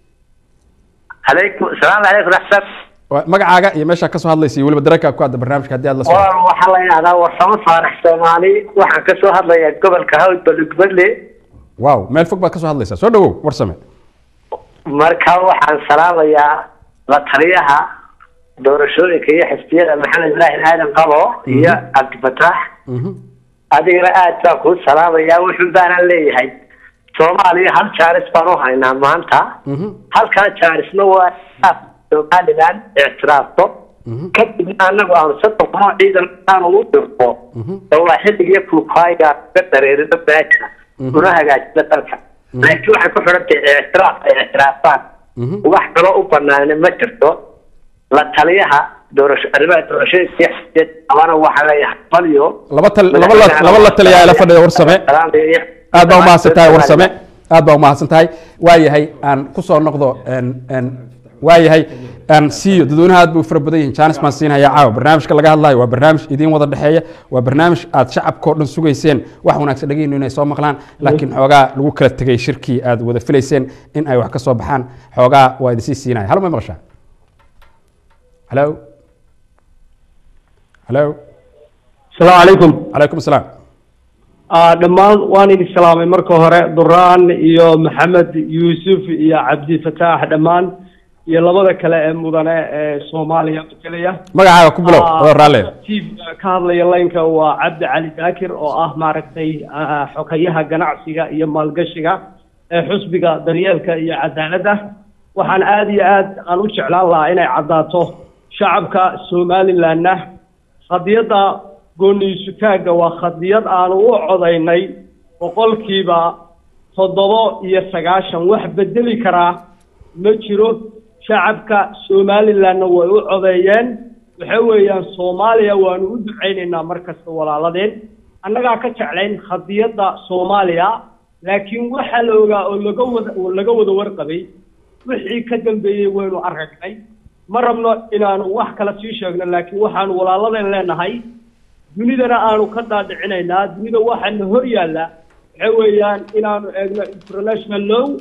عليكم السلام عليكم أحسن Waa- magacaaga iyo meeshaa kasoo hadlaysa iyo weliba dareenkaa ku hadda barnaamijka haddii aad la socoto waa waxaa la yidhahdaa warsamo faarax soomaali waxaan ka soo hadlayaa gobolka hawd balugballe waaw meel fog baad kasoo hadlaysaa soo dhawow warsame marka waxaan salaamayaa la taliyaha doorashooyinka iyo xisbiyada maxamed ibraahim aadan qabo iyo cabdifataax adigana aad baan kuu salaamayaa wuxun baanaan leeyahay soomaaliya hal jaaris baan u haynaa maanta halkaa jaarisna waa somaliland ictiraafto kadibna anagu aanu soddon kunoo ciidan aanu u dirto waa xilligii kulkaaya ka dareerino meesha una hagaajina dalka laakiin waxay ku xidhan tahay ictiraaf ay ictiraafaan wax kaloo u banaana ma jirto la taliyaha doorasho arrimaha doorashooyinka iyo xisbiyada abana waxaa leeyahay balyo laba tal laba la laba la taliyaa ila fadhiya warsame aad baa umahadsan tahay warsame aad baa umahadsan tahay waa yahay aan kusoo noqdo een een waa yahay aan siiyo dadweynaha aad bay u fara badan yihiin jaanis baan siinaya caawa barnaamijka laga hadlayo waa barnaamij idiin wada dhexeeya waa barnaamij aad shacabkao dhan sugayseen wax wanaagsan dhageyno inay soo maqlaan laakiin xoogaa lagu kala tegay shirkii aad wada filayseen in ay wax ka soo baxaan xoogaa waa idinsii siinaya halo ma maqashaa halo halo asalaamu calaykum calaykum asalaam Ah, dhammaan waan idin salaamay marka hore duraan iyo maxamed yuusuf iyo cabdi fataax dhammaan iyo labada kale ee mudane ee soomaaliya matalaya magacaaga ku bilow Ah, adoo raalleya tiifka ka hadlaya laynka waa cabdi cali daakir oo ah maaragtay ah, xogayaha ganacsiga iyo maalgashiga ee xusbiga daryeelka iyo cadaaladda waxaan aad iyo aad aan u jeclaan lahaa inay caddaato shacabka somalilandna qadiyadda gooniisutaagga waa khadiyad aanu u codaynay boqolkiiba toddobo iyo sagaashan wax bedeli karaa ma jiro shacabka somalilandna way u codeeyeen waxa weeyaan soomaaliya waanu u ducaynaynaa markasta walaaladeen annagaa ka jeclayn khadiyadda soomaaliya laakiin waxaa la ogaa oo laga wada oo laga wada warqabay wixii ka dambeeyey waynu aragnay ma rabno inaanu wax kale sii sheegno laakiin waxaanu walaaladeen leenahay dunidana aanu ka dhaadhicinaynaa dunida waxaana hor yaalla waxa weeyaan inaanu eegno international law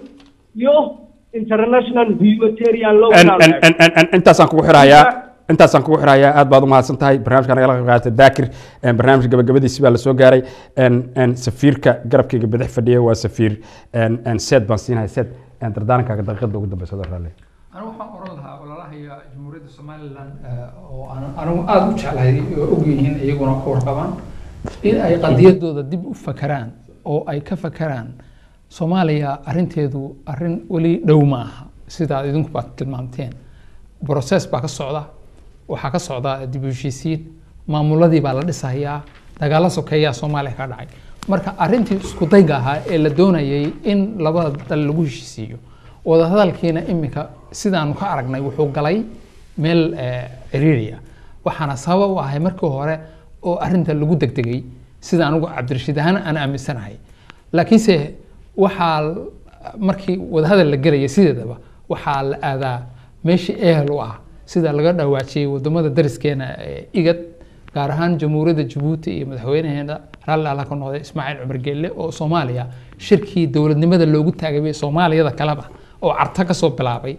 iyo international humanitarian law En- en- en- en- en- intaasaan kugu xirayaa intaasaan kugu xirayaa aad baad u mahadsan tahay barnaamijka nagala qayb qaatay daakir En, barnaamijka gabagabadiisi baa lasoo gaaray En- en, safiirka garabkayga bidix fadhiya waa safiir En- en, seed baan siinahay seed En, dardaarankaaga daqiiqada ugu dambeysa adoo raalli anigu waxaan oran lahaa walaalahaya jamhuuriyadda somalilan eh, oo aan anigu aada u jeclahay oo ogyihiin iyaguna ka warqabaan in ay qadiyadooda dib u fakaraan oo ay ka fakaraan soomaaliya arinteedu arin weli dhow ma aha sidaad idinku baad tilmaamteen broses baa ka socda waxaa ka socda dib u heshiisiin maamuladii baa la dhisayaa dagaalo sokeeyaa soomaaliya ka dhacay marka arintii isku dayga ahaa ee la doonayay in labada dal lagu heshiisiiyo wadahadalkiina iminka sidaanu ka aragnay wuxuu galay meel eh, ciriiri ah waxaana sabab u ahay markii hore oo arinta lagu degdegay sida anigu cabdirashiid ahaan aan aaminsanahay laakiinse waxaa l- markii wadahadal la gelaya sideedaba waxaa la aadaa meeshii ehel u ah sida laga dhawaajiyey wadamada dariskeena ee igad gaar ahaan jamhuuriyadda jabuuti iyo madaxweynaheena raalli alla ka noqday ismaaciil cumar geelle oo soomaaliya shirkii dowladnimada loogu taagay soomaaliyada kaleba oo carta kasoo bilaabay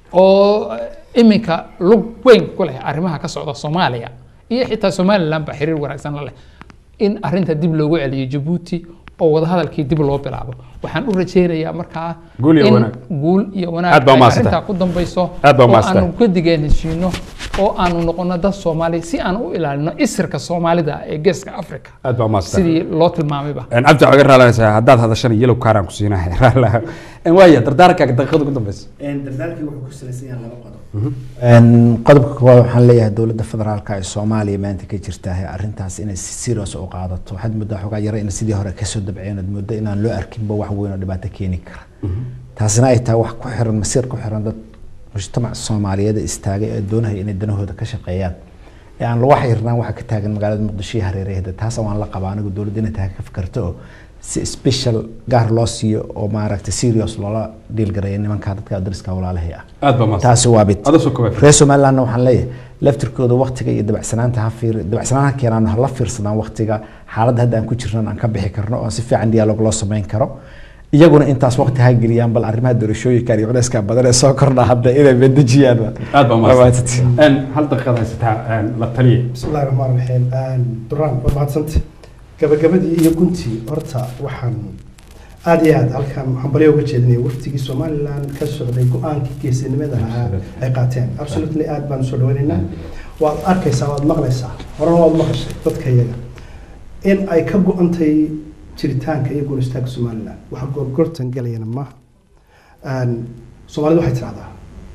oo iminka lug weyn ku leh arrimaha ka socda soomaaliya iyo xitaa somaliland ba xiriir wanaagsan la leh in arinta dib loogu celiyo jabuuti oo wadahadalkii dib loo bilaabo waxaan u rajeynayaa markaa Guul iyo in wanaag. guul iyo wanaag Aad baa ay umahadsantahay. arrintaa ku dambayso Aad baa oo umahadsantahay. aanu gadigeen heshiino oo aanu noqono dad soomaali si aan u ilaalino isirka soomaalida ee geeska africa aad baa umahadsantahay sidii loo tilmaamayba En, cabdi waxaa ga raalanaysaa haddaad hadashana yellow kaaraan ku siinahay raalaha En, waaya dardaarankaaga daqiiqada ugu dambeysa dardaalkii wuxuu ku salaysan yahay laba qodob Een, qodobka koowaad waxaan leeyahay dowladda federaalka ee soomaaliya maanta ka jirta arrintaas inay si serious u qaadato waxaad moodaa xogaa yara in sidii hore kasoo dabceen aad moodaa inaan loo arkinba wax weyn oo dhibaato keeni kara taasina ay tahay wax ku xiran masiir ku xiran dad mujtamac soomaaliyeed ee istaagay ee doonaya inay danahooda ka shaqeeyaan ee aan lagu xirnaan waxa ka taagan magaalada muqdisho iyo hareeraheeda taas waan la qabaa anigu dowladda inay tahay ka fikirto oo si special gaar loo siiyo oo maaragtay serious loola dhiilgareeyo nimanka dadka dariska walaalahay ah aad baa mahadsan taasi waa mid Adoo soo koobay. reer somalilandna waxaan leeyahay laftirkooda waktiga iyo dabacsanaanta ha fiir dabacsanaan ha keenaan ha la fiirsadaan waktiga xaaladda hadda aan ku jirnan aan ka bixi karno oo si fiican dialoog loo samayn karo iyaguna intaas waqti ha geliyaan bal arrimaha doorashooyinkan iyo culayska badan ee soo kordha hadda inay bedejiyaan aad baa umahadsan En, hal daqiiqad haysataa en, la taliye بسم الله الرحمن الرحيم duraan waa mahadsanta gabagabadii iyo guntii horta waxaan aad iyo aad halkan waxaan balyo uga jeedinaya waftigii somalilan ka socday go-aankii geesinimada lahaa ay qaateen absolutely aad baan usoo dhaweynaynaa waad arkaysaa waad maqlaysaa horena waad maqashay dadka iyaga in ay ka go-antay jiritaanka iyo guuristaanka somalilan waxa gorgortan galayana maaha soomaalidu waxay tidhahdaa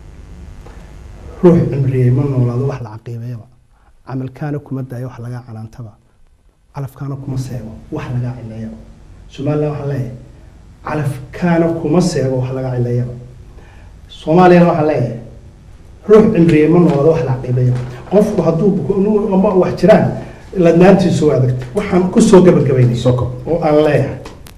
ruux cimriyey ma noolaado wax la caqiibeeyaba camalkaana kuma daayo wax lagaa canaantaba calafkaana kuma seego wax lagaa cileeyaba somalilan waxaa leeyahay calafkaana kuma seego wax lagaa cileeyaba soomaaliyana waxaa leeyahay ruux cimriyey ma noolaado wax la caqiibeeyaba qofku hadduu ama wax jiraan ladnaantiisu waa adagta waxaan kusoo gabagabaynay oo aan leeyahay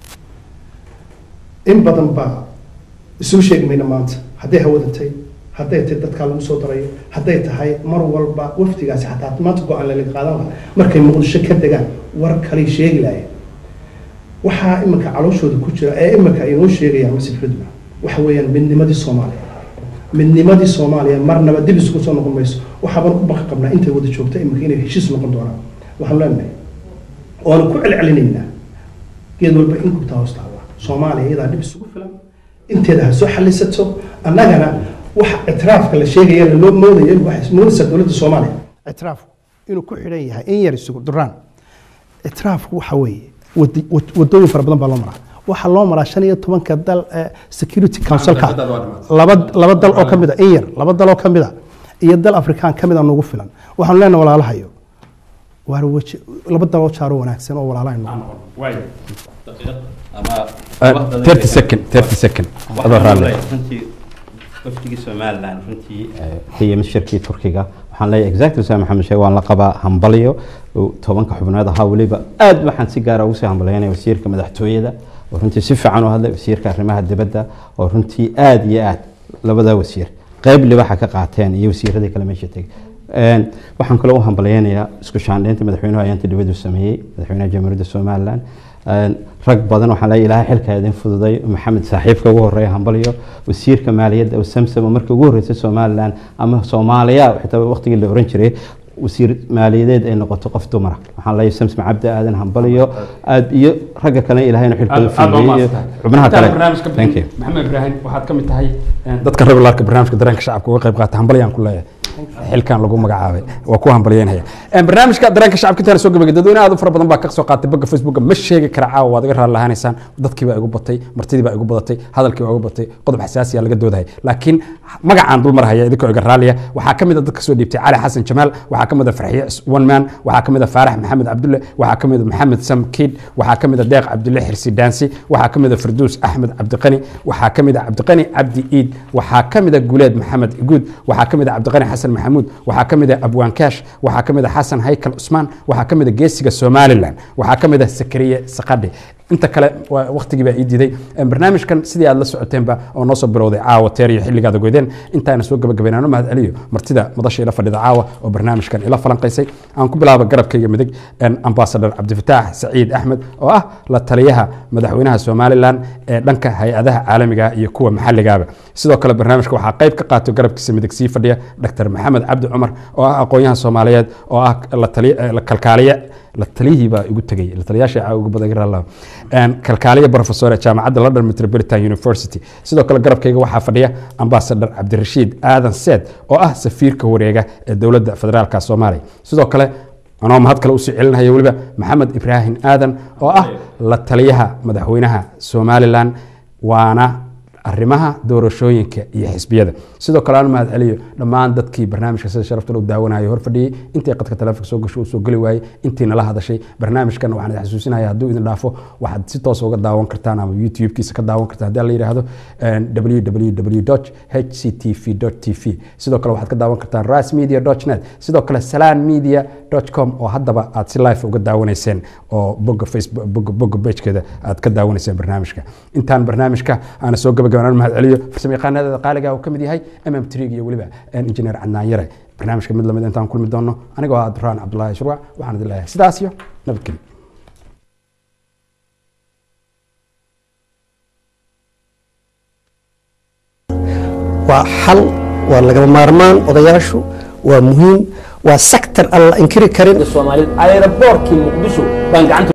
in badan baa isugu sheegi mayna maanta hadday hawadatay hadday tahay dadkaa lagu soo darayo hadday tahay mar walba wafdigaasi xataa maanta go-aan lalaga qaadan lahaa markay muqdisho ka degaan war kalay sheegi lahayen waxaa iminka calooshooda ku jira ee iminka ay noo sheegayaan masif xudba waxa weeyaan midnimadii soomaaliya midnimadii soomaaliya marnaba dib isugu soo noqon mayso waxaaban u baqi qabnaa intay wada joogta iminka inay heshiis noqon doonaan waxaan leenahay oanu ku celcelinaynaa geed walba in gubtaa hoos taalla soomaaliya iyadaa dhib isugu filan inteeda ha soo xalisato annagana waxa ictiraafka la sheegaya loo moodayo waxay moodaysaa dowladda soomaaliya ictiraafku inuu ku xidhan yahay in yar isugu duraan ictiraafku waxa weeye wadi- wad- wadooyin fara badan baa loo maraa waxaa loo maraa shan iyo tobanka dal ee security councilka laba laba dal oo ka mid a in yar laba dal oo ka mid a iyo dal afrikaan ka mid a nugu filan waxaanu leenahay walaalahayo waar weji laba dal oo jaaro wanaagsan oo walaalahay noqon thirty second thirty second adoo raalli runtii wafdigii somalilan runtii ka yimid shirkii turkiga waxaan leeyahay exactly saa maxamed sheeg waan la qabaa hambalyo oo tobanka xubnood ahaa weliba aad waxaan si gaara ugu sii hambalyaynaya wasiirka madaxtooyada oo runtii si fiican u hadlay wasiirka arrimaha dibadda oo runtii aad iyo aad labada wasiir qayb libaxa ka qaateen iyo wasiiradii kale meesha tegay Een, waxaan kaloo u hambalyaynayaa isku shaandhaynta madaxweynuhu ayaanta dibaddu sameeyey madaxweynaha jamhuuriyadda somalilan Een, rag badan waxaan leeyahay ilaahay xilka idin fududay maxamed saaxiibka ugu horeeya hambalyo wasiirka maaliyadda oo samsam oo markii ugu horreysay somalilan ama soomaaliya xitaa waqtigii la oran jiray wasiir maaliyadeed ay noqoto qof dumara waxaan leeyahay samsam cabdi aadan hambalyo aad iyo ragga kale ilaahayna xilkooda fududeeyey iyo xubnaha kale thank you maxamed ibraahim waxaad ka mid tahay dadka regularka barnaamijka dareenka shacabka uga qayb qaata hambalyaan ku leeyahay xilkan lagu magacaabay waa ku hambalyeynaya barnaamijka dareenka shacabka intaan soo gabagay dadweyne aad u fara badan baa ka soo qaatay bogga facebooka ma sheegi kara caawa waad iga raali lahaanaysaan dadkii baa igu batay martidii baa igu badatay hadalkii baa igu batay qodob xasaasiya laga doodahaya laakiin magacaan dul marhaya idinkoo iga raaliya waxaa ka mid a dadka soo dhiibtay cali xasan jamaal waxaa ka mid a farxiye one man waxaa ka mid a faarax maxamed cabdulle waxaa ka mid a maxamed sam kiid waxaa ka mid a deeq cabdulle xirsi daansi waxaa ka mid a farduus axmed cabdiqani waxaa ka mid a cabdiqani cabdi iid waxaa ka mid a guleed maxamed iguud waxaa ka mid a cabdiqani xasan maxamuud waxaa ka mid a abwaan kaash waxaa ka mid a xasan haykal cusmaan waxaa ka mid a geesiga somalilan waxaa ka mid a sakariye saqadhi inta kale waa- waqtigii baa ii diiday Een, barnaamijkan sidii aad la socoteenba oo noo soo bilowday caawa teer iyo xilligaada goydeen intaana soo gabagabaynaano mahad celiyo martida madasha ila fadhida caawa oo barnaamijkan ila falanqaysay aan ku bilaabo garabkayga midig een, ambassador cabdifataax saciid axmed oo ah la taliyaha madaxweynaha somalilan ee dhanka hay-adaha caalamiga iyo kuwa maxalligaaba sidoo kale barnaamijka waxaa qayb ka qaato garabkiisa midig sii fadhiya dr maxamed cabdi cumar oo ah aqoon-yahan soomaaliyeed oo ah la taliya- eh, la kalkaaliye la taliyihii baa igu tegay la taliyaasha caa ugu badan garaa lahaa. Een, kalkaaliye professor ee jaamacadda london metropolitan university sidoo kale garabkayga waxaa fadhiya ambassador cabdirashiid aadan seed oo ah safiirka wareega ee dowladda federaalka soomaaliya sidoo kale anoo mahad kale usii celinaya weliba maxamed ibraahim aadan oo ah la taliyaha madaxweynaha somalilan waana arrimaha doorashooyinka iyo xisbiyada sidoo kale aan mahad celiyo dhammaan dadkii barnaamijka sida sharafta loo daawanayo hor fadhiyey intii qadka taleefonka soo gasho uu soo geli waayey intii nala hadashay barnaamijkan waxaan idin xasuusinaya hadduu idin dhaafo waxaad si toos uga daawan kartaan ama youtube-kiisa ka daawan kartaan haddii la yidhaahdo www hctv tv sidoo kale waxaad ka daawan kartaan rasmedia net sidoo kale salaan media com oo haddaba aad si live uga daawanayseen oo bogga facebook bogga bogga pagekeeda aad ka daawanayseen barnaamijka intaan barnaamijka aana soo gabagabanaan mahad celiyo farsamo yaqaanada qaaliga uu ka mid yahay mm trig iyo weliba injineer cadnaan yare barnaamijka mid lamid intaan kulmi doono anigoo ah duraan cabdulaahi shurwac waxaan idin leeyahay sidaas iyo nabadgelyo waa xal waa lagama maarmaan odayaashu waa muhiim waa sector aan la inkiri karin soomaalida aeroboortkii muqdisho baan gacanta